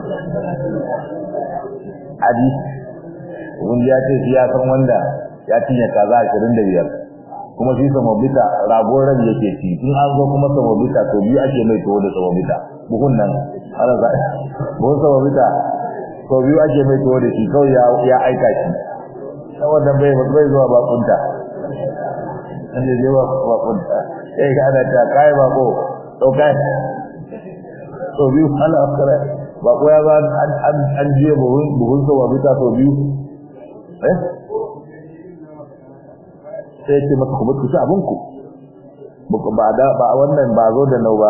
Speaker 1: adi wanda ya ce shi ya san wanda ya cinye kaza ashirin da biyar kuma shi samobita ragon rabi yake ci in an zo kuma samobita to biyu ake mai tuwo da samobita buhun nan ana za buhun samobita to biyu ake mai tuwo da shi kawai ya aika shi saboda bai bai zuwa bakunta an je je bakunta sai ga ana ta kai bako to kai to biyu ala akara bako ya ba an an je buhun buhun samobita to biyu eh sai ce maka kuma ku ci abinku ba da ba wannan ba zo da nau ba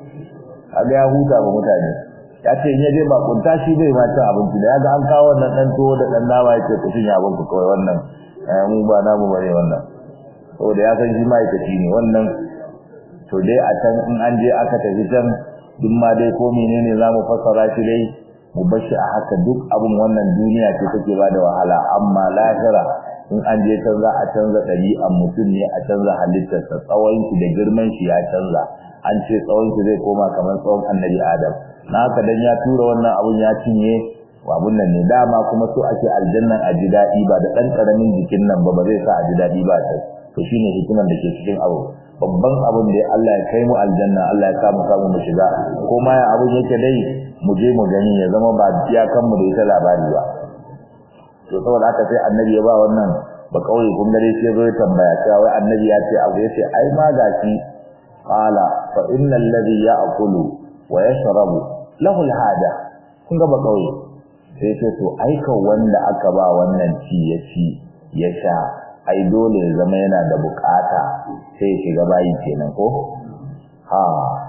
Speaker 1: kaga ya huta ba mutane ya ce in yaje ba kunta shi bai ma cin abinci da yaga an kawo wannan dan tuwo da dan nama yake ku cin abinku kawai wannan eh mu ba namu bane wannan saboda ya san shi ma'aikaci ne wannan to dai a can in an je aka tafi can duk ma dai ko menene zamu fassara shi dai mu bar shi a haka duk abun wannan duniya ce take ba da wahala amma lahira in an je can za a canza ɗabi'an mutum ne a canza halittarsa tsawon shi da girman shi ya canza an ce tsawon shi zai koma kamar tsawon annabi adam na haka dan ya tura wannan abun ya cinye abun nan ne dama kuma so ake aljannan a ji daɗi ba da ɗan ƙaramin jikin nan ba ba zai sa a ji daɗi ba ta to shine hikimar da ke cikin abu babban abun da Allah ya kai mu aljanna Allah ya samu samu mu shiga ko ma ya abun yake dai mu je mu gani ya zama ba iyakan mu da ita labari ba to saboda haka sai annabi ya ba wannan ba kauye kun gare shi zo ya tambaya cewa wai annabi ya ce abu yace ai ma gashi qala fa innal ladhi ya'kulu wa yashrabu lahu al-haja kun ga ba kauye sai ce to ai ka wanda aka ba wannan ci ya ci ya sha ai dole ya zama yana da bukata sai shiga bayi kenan ko ha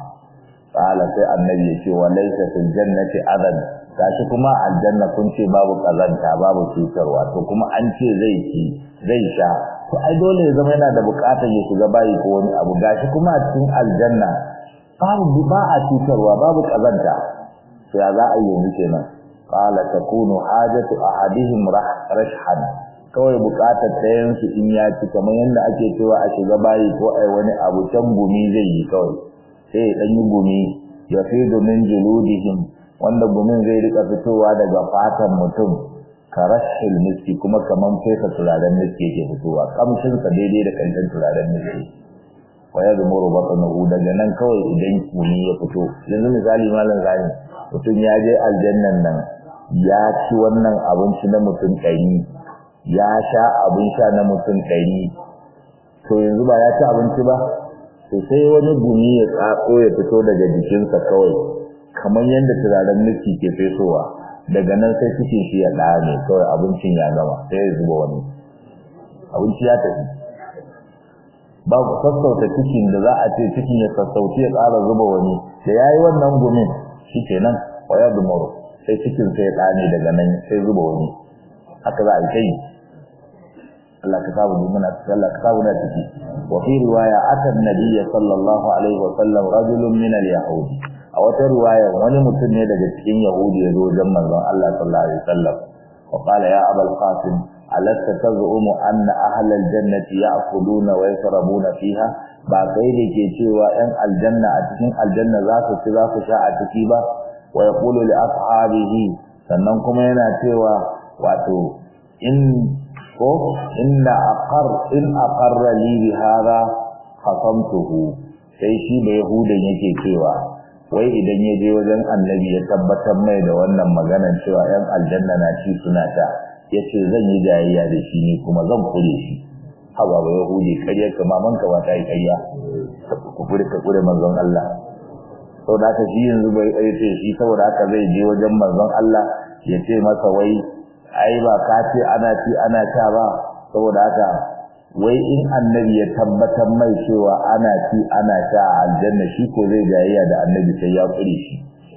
Speaker 1: qala sai annabi ya ce wa laysa fil jannati adan gashi kuma aljanna kun ce babu kazanta babu cutarwa to kuma an ce zai ci zai sha to ai dole ya zama yana da bukatar ya shiga bayi ko wani abu gashi kuma a cikin aljanna babu ba a cutarwa babu kazanta to ya za a yi yanzu kenan qala takunu hajatu ahadihim rashhan kawai bukatar ɗayan su in ya ci kamar yadda ake cewa a shiga bayi ko ai wani abu can gumi zai yi kawai sai ya ɗan yi gumi ya fi domin juludihim wanda gumin zai rika fitowa daga fatan mutum karashil miski kuma kaman fesa turaren miski yake fitowa kamshin sa daidai da kanshin turaren miski wa ya zumuru batnuhu daga nan kawai idan kuni ya fito yanzu misali malam zani mutum ya je aljannan nan ya ci wannan abinci na mutum ɗari ya sha abin sha na mutum ɗari to yanzu ba ya ci abinci ba to sai wani gumi ya tsatso ya fito daga jikinsa kawai kamar yadda turaren miki ke fesowa daga nan sai cikin shi ya ɗame kawai abincin ya gama sai ya zuba wani abinci ya tafi babu sassauta cikin da za a ce cikin ya sassauci ya ƙara zuba wani da ya yi wannan gumin shi kenan waya dumaro sai cikin sai ya ɗame daga nan sai zuba wani haka za a yi ta yi Allah ka samu muna Allah ka samu na ciki wa fi riwaya atan nabiyya sallallahu alaihi wa sallam rajulun min al-yahudi a wata riwaya wani mutum ne daga cikin yahudi ya zo wajen manzon Allah sallallahu alaihi wasallam wa qala ya abul qasim alasta tazumu anna ahlal jannati ya'kuluna wa yashrabuna fiha ba kai da ke cewa ɗan aljanna a cikin aljanna za su ci za su sha a ciki ba wa yaqulu li ashabihi sannan kuma yana cewa wato in ko inna aqar in aqarra li bi hada khasamtuhu sai shi da yahudan yake cewa wai idan ya je wajen annabi ya tabbatar mai da wannan maganar cewa yan aljanna na ci suna ta yace zan yi jayayya da shi ne kuma zan kure shi haba ba yahudi kariya kama man ka ba ta yi kariya ku kure ka kure manzon Allah saboda haka shi yanzu bai ce shi saboda haka zai je wajen manzon Allah ya ce masa wai ai ba ka ce ana ci ana sha ba saboda haka wai in annabi ya tabbatar mai cewa ana ci ana sha a aljanna shi ko zai jayayya da annabi sai ya kure shi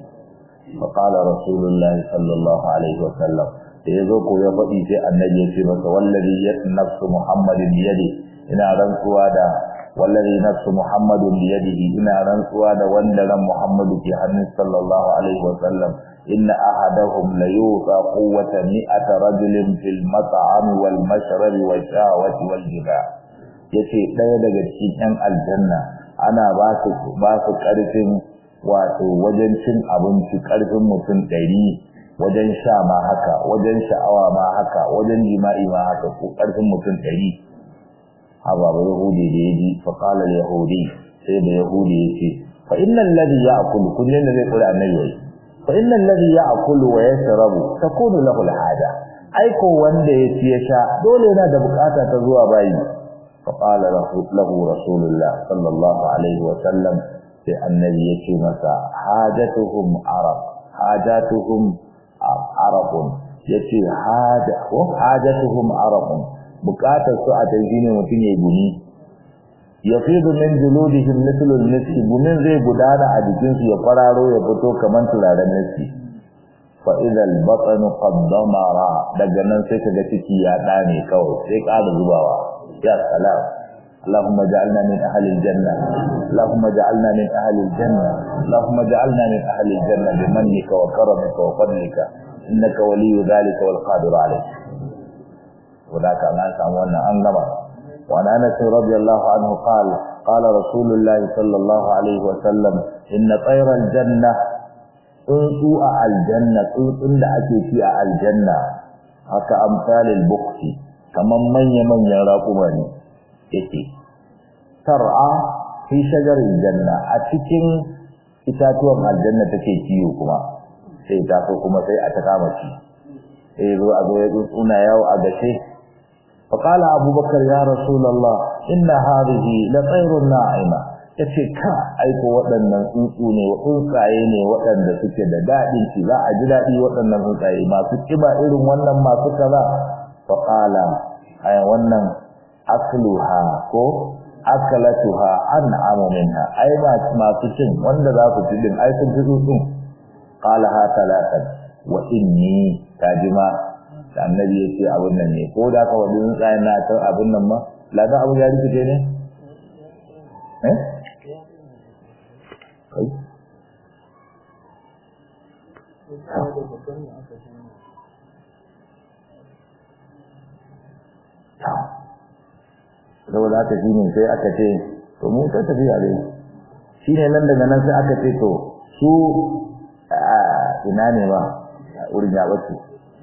Speaker 1: fa qala rasulullahi sallallahu alaihi wasallam da yazo ko ya faɗi sai annabi ya ce masa wallazi nafsu muhammadin biyadi ina rantsuwa da wallazi nafsu muhammadin biyadihi ina rantsuwa da wanda ran muhammadu ke hannun sallallahu alaihi wasallam inna ahadahum la yuqa quwwata mi'ata rajulin fil mat'am wal mashrab wal shahawati wal jima' yace daya daga cikin yan aljanna ana ba su ba su karfin wato wajen cin abinci karfin mutum 100 wajen sha ma haka wajen sha'awa ma haka wajen jima'i ma haka ko karfin mutum 100 haba ba yahudi da yaji fa qala al yahudi sai da yahudi yace fa innal ladhi ya'kulu kullun da zai kula annabi fa innal ladhi ya'kulu wa yashrabu takunu lahu al haja ai ko wanda ya ci ya sha dole yana da bukata ta zuwa bayi fa qala lahu rasulullah sallallahu alaihi wa sallam sai annabi yace masa hajatuhum arab hajatuhum arabun yace haja ko hajatuhum arabun bukatar su a tafi ne mutum ya gumi yafidu min juludihim mithlu al-miski gumin zai gudana a jikin su ya fararo ya fito kaman turaren miski fa idha al-batn qad damara daga nan sai kaga ciki ya dane kawai sai ƙara zubawa ya salam اللهم اجعلنا من أهل الجنة اللهم اجعلنا من أهل الجنة اللهم اجعلنا من أهل الجنة بمنك وكرمك وفضلك إنك ولي ذلك والقادر عليه وذاك أنا سأمونا أنما وعن أنس رضي الله عنه قال قال رسول الله صلى الله عليه وسلم إن طير الجنة تنسوا الجنة تنسوا لأكي في الجنة haka amsalil bukti kaman manya-manyan raƙuma ne yake tar'a fi shajarin janna a cikin itatuwan aljanna take kiyo kuma sai ta so kuma sai a ta kama shi sai zo a zo ya tsuna yawo a gashe fa qala abubakar ya rasulullah inna hadhihi la tayrun na'ima yace ka aiko waɗannan tsuntsu ne tsuntsaye ne waɗanda suke da daɗin ci za a ji daɗi waɗannan tsuntsaye masu kiba irin wannan masu kaza fa qala ay wannan akluha ko akalatuha an'amu minha ai masu cin wanda za su ci din ai sun fi tsuntsun qala ha talatan wa inni tajima da annabi ya ce abin nan ne ko da ka wadi tsuntsayen na ta abin nan ma ladan abu ya rikice ne eh kai saboda haka shi ne sai aka ce to mun ta tafiya dai shi ne nan daga nan sai aka ce to su ina ne ba wurin ya bace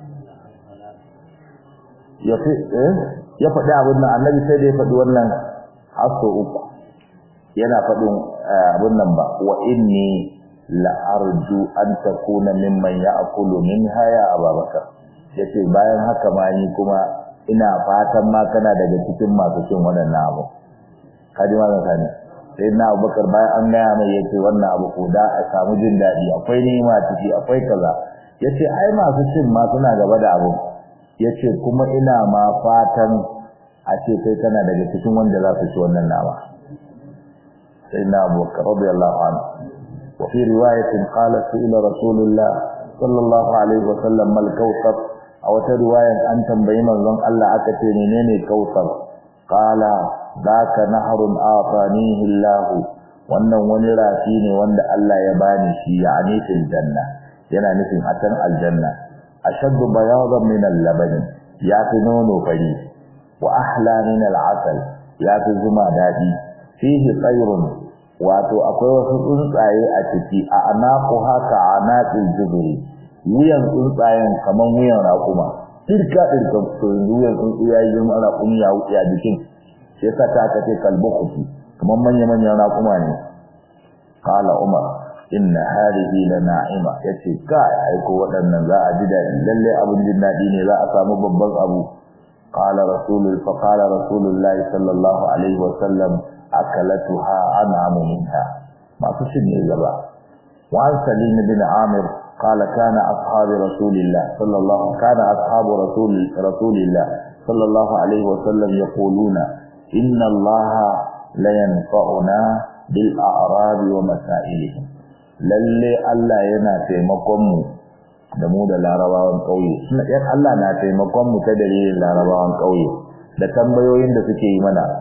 Speaker 1: ya fi ya faɗi abin nan annabi sai da ya faɗi wannan hasso uku yana faɗin abin nan ba wa inni la arju an takuna mimman ya'kulu minha ya ababakar yace bayan haka ma ni kuma ina fatan ma kana daga cikin masu cin wannan abu kaji ma zan sani sai na abubakar bayan an gaya mai yace wannan abu ko da a samu jin daɗi akwai nima ciki akwai kaza yace ai masu cin ma suna gaba da abu yace kuma ina ma fatan a ce kai kana daga cikin wanda za su ci wannan nama sai na abubakar radiyallahu anhu wa fi riwayatin qala ila rasulullah sallallahu alaihi wa sallam mal kawthar a wata riwayan an tambayi manzon Allah aka ce menene kautsar qala zaka nahrun afanihi Allah wannan wani rafi ne wanda Allah ya bani shi yani fil janna yana nufin atan aljanna ashaddu bayadan min al-laban ya fi nono fari wa ahla min al'asal ya fi zuma daɗi fihi tsayrun wato akwai wasu tsuntsaye a ciki a anaku haka a naƙin jibiri wuyan tsuntsayen kamar wuyan raƙuma dirka dirka to wuyan tsuntsu ya yi girma raƙumi ya wuce a jikin sai sa ta aka ce kalbukuti kamar manya-manyan raƙuma ne kala umar inna hadihi la na'ima yace kai aiko waɗannan za a ji daɗi lalle abin jin daɗi ne za a samu babban abu qala rasulul fa qala rasulullah sallallahu alaihi wa sallam akalatuha an'amu minha masu cin ne gaba wa an salim bin amir qala kana ashabu rasulillah sallallahu kana ashabu rasul rasulillah sallallahu alaihi wa sallam yaquluna inna allaha la yanfa'una bil a'rab wa masailihim lalle Allah yana taimakon mu da mu da larabawan kauye suna yan Allah na taimakon mu ta dalilin larabawan kauye da tambayoyin da suke yi mana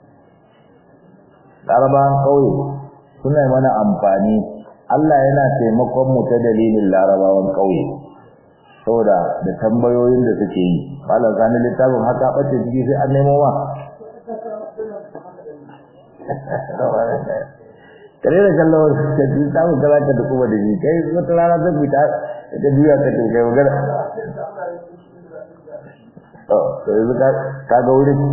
Speaker 1: larabawan kauye suna mana amfani Allah yana taimakon mu ta dalilin larabawan kauye saboda da tambayoyin da suke yi malam sani littafin haka bace ciki sai an nemo wa kare da kallon da ji samu galata da kuma da ji kai wata rana ta fita da biya ka to kai magana to to yanzu ka ka ga wurin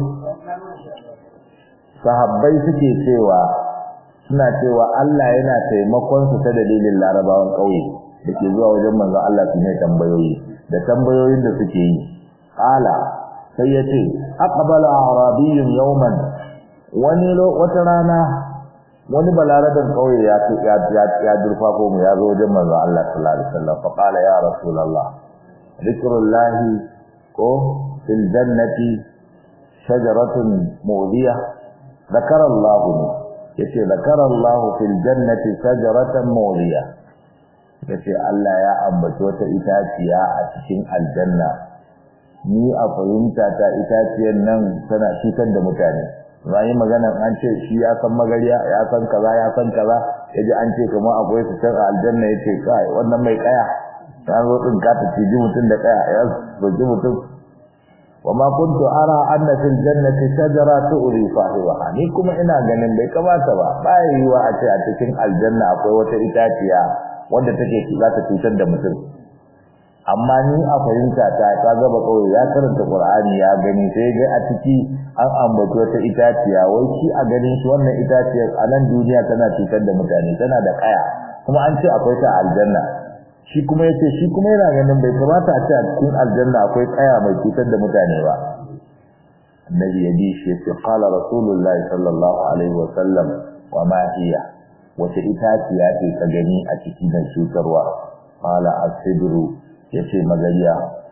Speaker 1: sahabbai suke cewa suna cewa Allah yana taimakon su ta dalilin larabawan kauye da ke zuwa wajen manzon Allah su ne tambayoyi da tambayoyin da suke yi qala sai ya ce aqbala arabiyyun yawman wani wata rana wani balaradan kauye ya ya ya durfafo mu ya zo wajen manzo Allah sallallahu alaihi wasallam fa qala ya rasulullah dhikrullahi ko fil jannati shajaratun mu'dhiya ذكر الله yace ذكر الله في الجنة شجرة مؤذية yace Allah ya ambaci wata itaciya a cikin aljanna ni a fahimta ta itaciyar nan tana cutar da mutane yi magana an ce shi ya san magariya ya san kaza ya san kaza yaji an ce kuma akwai su can aljanna yace kai wannan mai kaya ya zo din ka ta ciji mutum da kaya ya zoji mutum wa ma kuntu ara anna fil jannati shajara tu'ri sahibaha ni kuma ina ganin bai kamata ba bai yiwa a ce a cikin aljanna akwai wata itaciya wanda take za ta cutar da mutum amma ni a fahimta ta ka gaba kawai ya karanta Qur'ani ya gani sai ga a ciki an ambaci wata itaciya wai shi a ganin shi wannan itaciyar a nan duniya tana cutar da mutane tana da kaya kuma an ce akwai ta aljanna shi kuma yace shi kuma yana ganin bai kamata a ce a cikin aljanna akwai kaya mai cutar da mutane ba annabi ya bi shi yace qala rasulullahi sallallahu alaihi wa sallam wa ma hiya wata itaciya ce ka gani a cikin cutarwa qala asidru yace magariya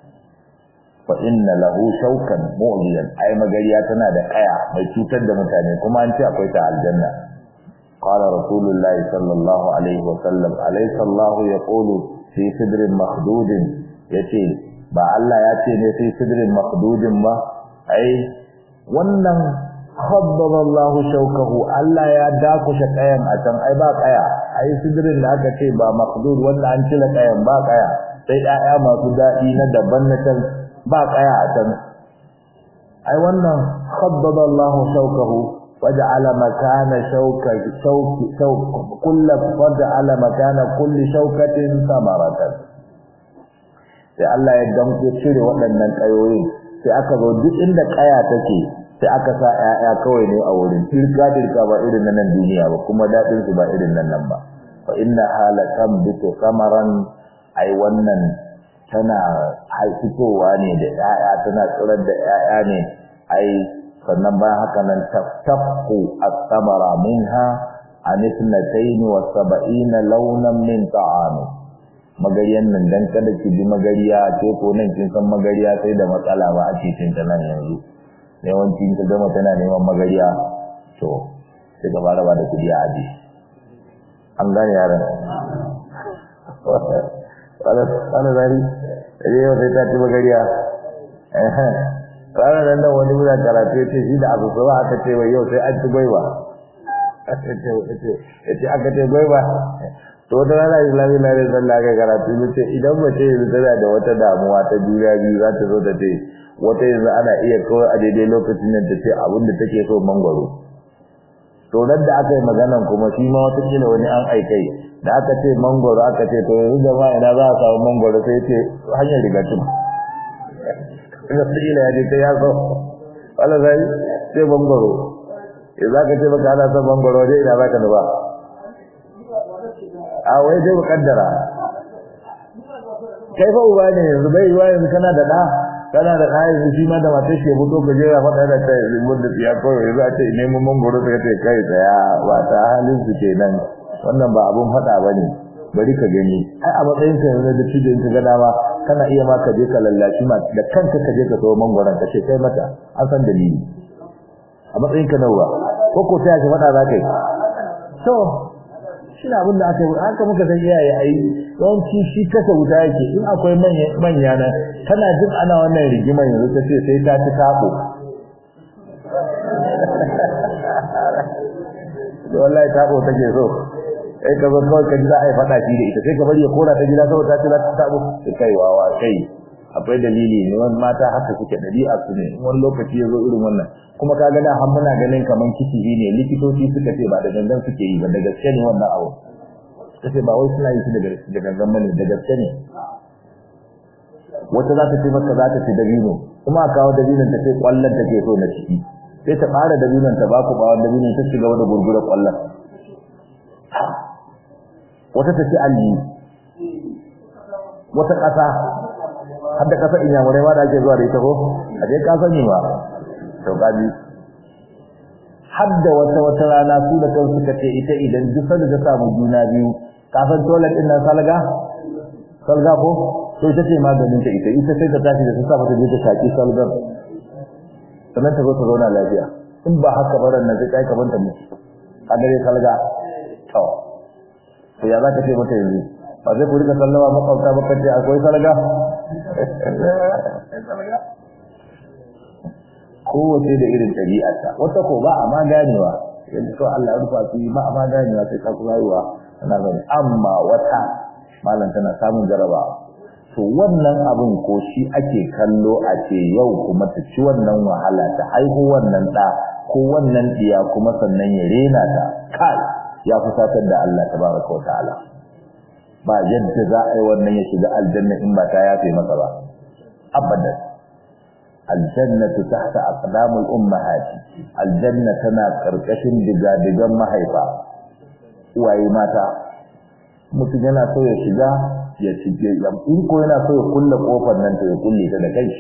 Speaker 1: fa inna lahu shawkan mu'liyan ai magariya tana da kaya mai cutar da mutane kuma an ce akwai ta aljanna qala rasulullahi sallallahu alaihi wa sallam alaysa allah yaqulu fi sidrin makhdudin yace ba Allah ya ce ne fi sidrin makhdudin ba ai wannan khabbaba Allah shawkahu Allah ya dakushe kayan a can ai ba kaya ai sidrin da aka ce ba makhdud wanda an cire kayan ba kaya sai ɗaya masu daɗi na daban na can ba kaya a can ai wannan khabbaba Allah shawkahu waja'ala makana shawka shawki shawk kullu waja'ala makana kulli shawkatin samaratan sai Allah ya danko cire waɗannan kayoyin sai aka zo duk inda kaya take sai aka sa ƴaƴa kawai ne a wurin tilka tilka ba irin na nan duniya ba kuma daɗin su ba irin nan nan ba fa inna halakam bitu samaran ai wannan tana haifitowa ne da ƴaƴa tana tsirar da ƴaƴa ne ai sannan bayan haka nan taftaqu as-samara minha an ithnatayn wa sab'ina launan min ta'am magariyan nan dan kada ki bi magariya ce ko nan kin san magariya sai da matsala ba ake cin ta nan yanzu yawanci ka gama tana neman magariya to sai ka fara ba da kudi a aji an gane yaran wani zari da yau sai ta ci magariya ranar nan nan wani muna karatu ya ce shi da abu sama aka ce wai yau sai an ci gwaiba ya ce aka ce gwaiba to wata rana islami na rai sallah ga karatu ya ce idan mace yanzu tana da wata damuwa ta juna biyu za ta zo ta ce wata yanzu ana iya kawai a daidai lokacin da ta ce abin da take so mangwaro to nan da aka yi maganan kuma shi ma wata kila wani an aikai da aka ce mangwaro aka ce to yanzu da ma ina za a samu mangwaro sai ce hanyar rigatun ina su ila ya je ta ya so wala zai sai mangwaro ya za ka ce baka ana son mangwaro dai ina za ka nufa a wai dai mukaddara kai fa uba ne yanzu bai yiwa yanzu kana da ɗa kana da ɗa yanzu shi ma da matar shi ya fito ka jera faɗa da kai zubar da tsiya kawai yanzu a ce neman mangoro suka ce kai tsaya ba ta halin su kenan wannan ba abun faɗa ba ne bari ka gani ai a matsayin ka yanzu da cijin ka ga dama kana iya ma ka je ka lallashi ma da kanka ka je ka sayo mangoron ka ce kai mata an san dalili a matsayin ka nawa ko ko ta yake faɗa za ka yi to shi na abin da aka yi haka muka san iyaye a yi yawanci shi kasa wuta yake in akwai manya nan tana jin ana wannan rigimar yanzu ta ce sai ta ci taɓo da wallahi taɓo take so kai ka zo kawai ka ji za a yi faɗa shi da ita sai ka bari ya kora ta gida saboda ta ce za ta taɓo sai kai wawa kai akwai dalili ne wani mata haka suke ɗabi'a su ne wani lokaci ya zo irin wannan kuma ka ga da har muna ganin kaman kicibi ne likitoci suka ce ba da gangan suke yi ba da gaske ne wannan abu suka ce ba wai suna yi shi da gangan bane da gaske ne wata za ta ce maka za ta ci dabino kuma a kawo dabinon ta ce kwallon ta ke so na ciki sai ta fara dabinon ta ba ku bawon dabinon ta ci gaba da gurgura kwallon wata ta ci alli wata ƙasa har da ƙasa inyamurai ma da ake zuwa da ita ko a je ka sani ba to gaji har da wata wata rana su da kansu suka ce ita idan duk sanda ta samu juna biyu kafin toilet din nan salga salga ko to ita ce maganin ta ita ita sai ta tashi da ta mata je ta shaki salgar sannan ta zo ta zauna lafiya in ba haka baran nan sai kai ka banta mu a gare salga to to ya za ka ce mata yanzu ba zai ku rika sallama makwabta ba kace akwai salga kowace da irin ɗabi'arta wata ko ba a ma ganewa yanzu kawai Allah ya rufa su ba a ma ganewa sai ka kuma yiwa tana gani amma wata malam tana samun jarabawa to wannan abin ko shi ake kallo a ce yau kuma ta ci wannan wahala ta haihu wannan ɗa ko wannan ɗiya kuma sannan ya rena ta kai ya fusatar da Allah tabaraka wa ta'ala ba yadda za a yi wannan ya shiga aljanna in ba ta yafe masa ba abadan aljannatu tahta aqdamul ummahati aljanna tana karkashin digadigan mahaifa uwaye mata mutum yana so ya shiga ya cike in ko yana so ya kulle kofar nan to ya kulle ta da kai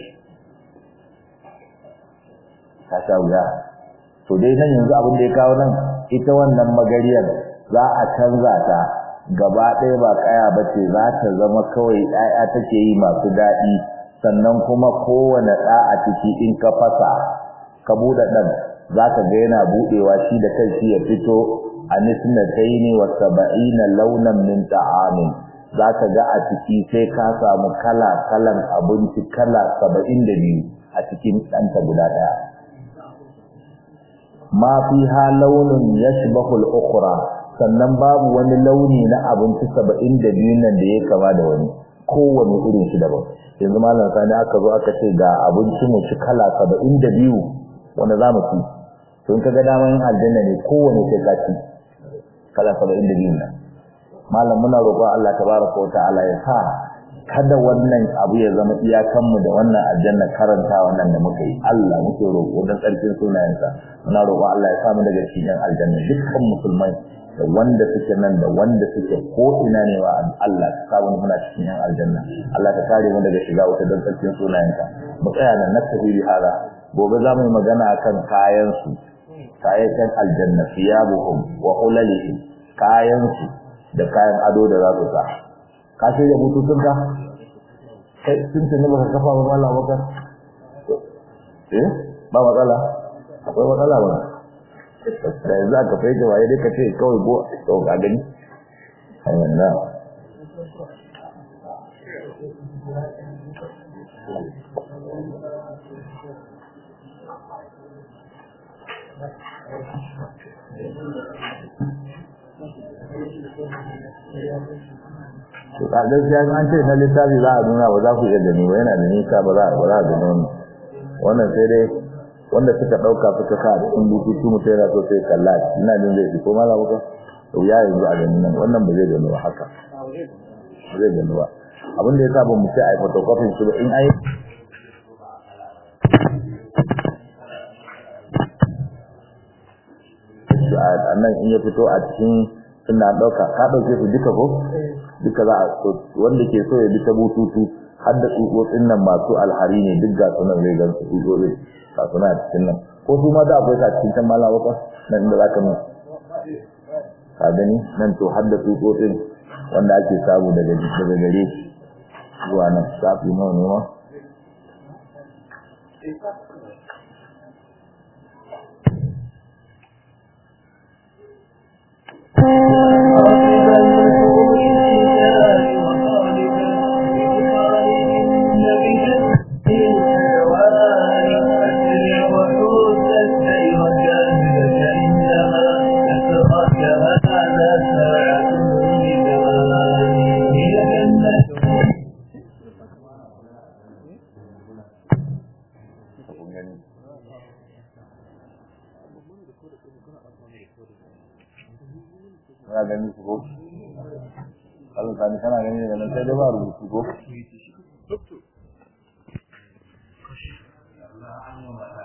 Speaker 1: ta sha wuya to dai nan yanzu abin da ya kawo nan ita wannan magariyar za a canza ta gaba ɗaya ba kaya ba ce za ta zama kawai ɗaya take yi masu daɗi sannan kuma kowane ɗa a ciki in ka fasa ka buɗe ɗan za ka ga yana buɗewa shi da kai shi ya fito a nisnataini wa saba'ina launan min ta'amin za ka ga a ciki sai ka samu kala kalan abinci kala saba'in da biyu a cikin ɗanta guda ɗaya ma fi ha launin yashbahul ukhra sannan babu wani launi na abinci saba'in da biyu nan da ya kama da wani kowane irin shi daban yanzu malam sani aka zo aka ce ga abinci mu ci kala saba'in da biyu wanda za mu ci to in ka ga daman aljanna ne kowane sai ka ci kala saba'in da biyu nan malam muna roƙon Allah tabaraka wa ta'ala ya sa kada wannan abu ya zama iyakanmu da wannan aljanna karanta wannan da muka yi Allah muke roƙo don tsarkin sunayensa muna roƙon Allah ya samu daga cikin aljanna dukkan musulmai da wanda suke nan da wanda suke ko ina ne wa Allah ka samu muna cikin yan aljanna Allah ka kare mu daga shiga wata don tsarkin sunayenka mu tsaya nan na tafi bi hada gobe za mu yi magana akan kayan su kayan aljanna siyabuhum wa hulalihim kayan su da kayan ado da za su sa ka sai da bututun ka kai sun tuni baka kafa ba mallam bakar eh ba matsala akwai matsala ba da yanzu aka fai da waye dai ka ce kawai go to ga gani hanyar na to a gaskiya an ce na littafi za a nuna ba za ku iya gani ba yana da nisa ba za a gani wani wannan sai dai wanda suka dauka suka sa a cikin bututu mutum yana so sai kalla ina jin zai fi ko mala baka to ya yanzu a ganin nan wannan ba zai gano haka ba zai gano ba abin da ya sa ba mu ce a yi photocopy su ba in ai a nan in ya fito a cikin suna ɗauka ka ɗauke su duka ko duka za a so wanda ke so ya bi ta bututu har da tsutsotsin nan masu alhari ne duk ga sunan zai gan su tsutsotsin ga suna a cikin nan ko su ma da akwai sa cikin can mala wata nan inda za ka nan ka gani nan to har da tsutsotsin wanda ake samu daga daga gare shi zuwa nan safi nawa ne ma ya gani su ko Allah sani kana gani daga nan sai dai ba rubutu ko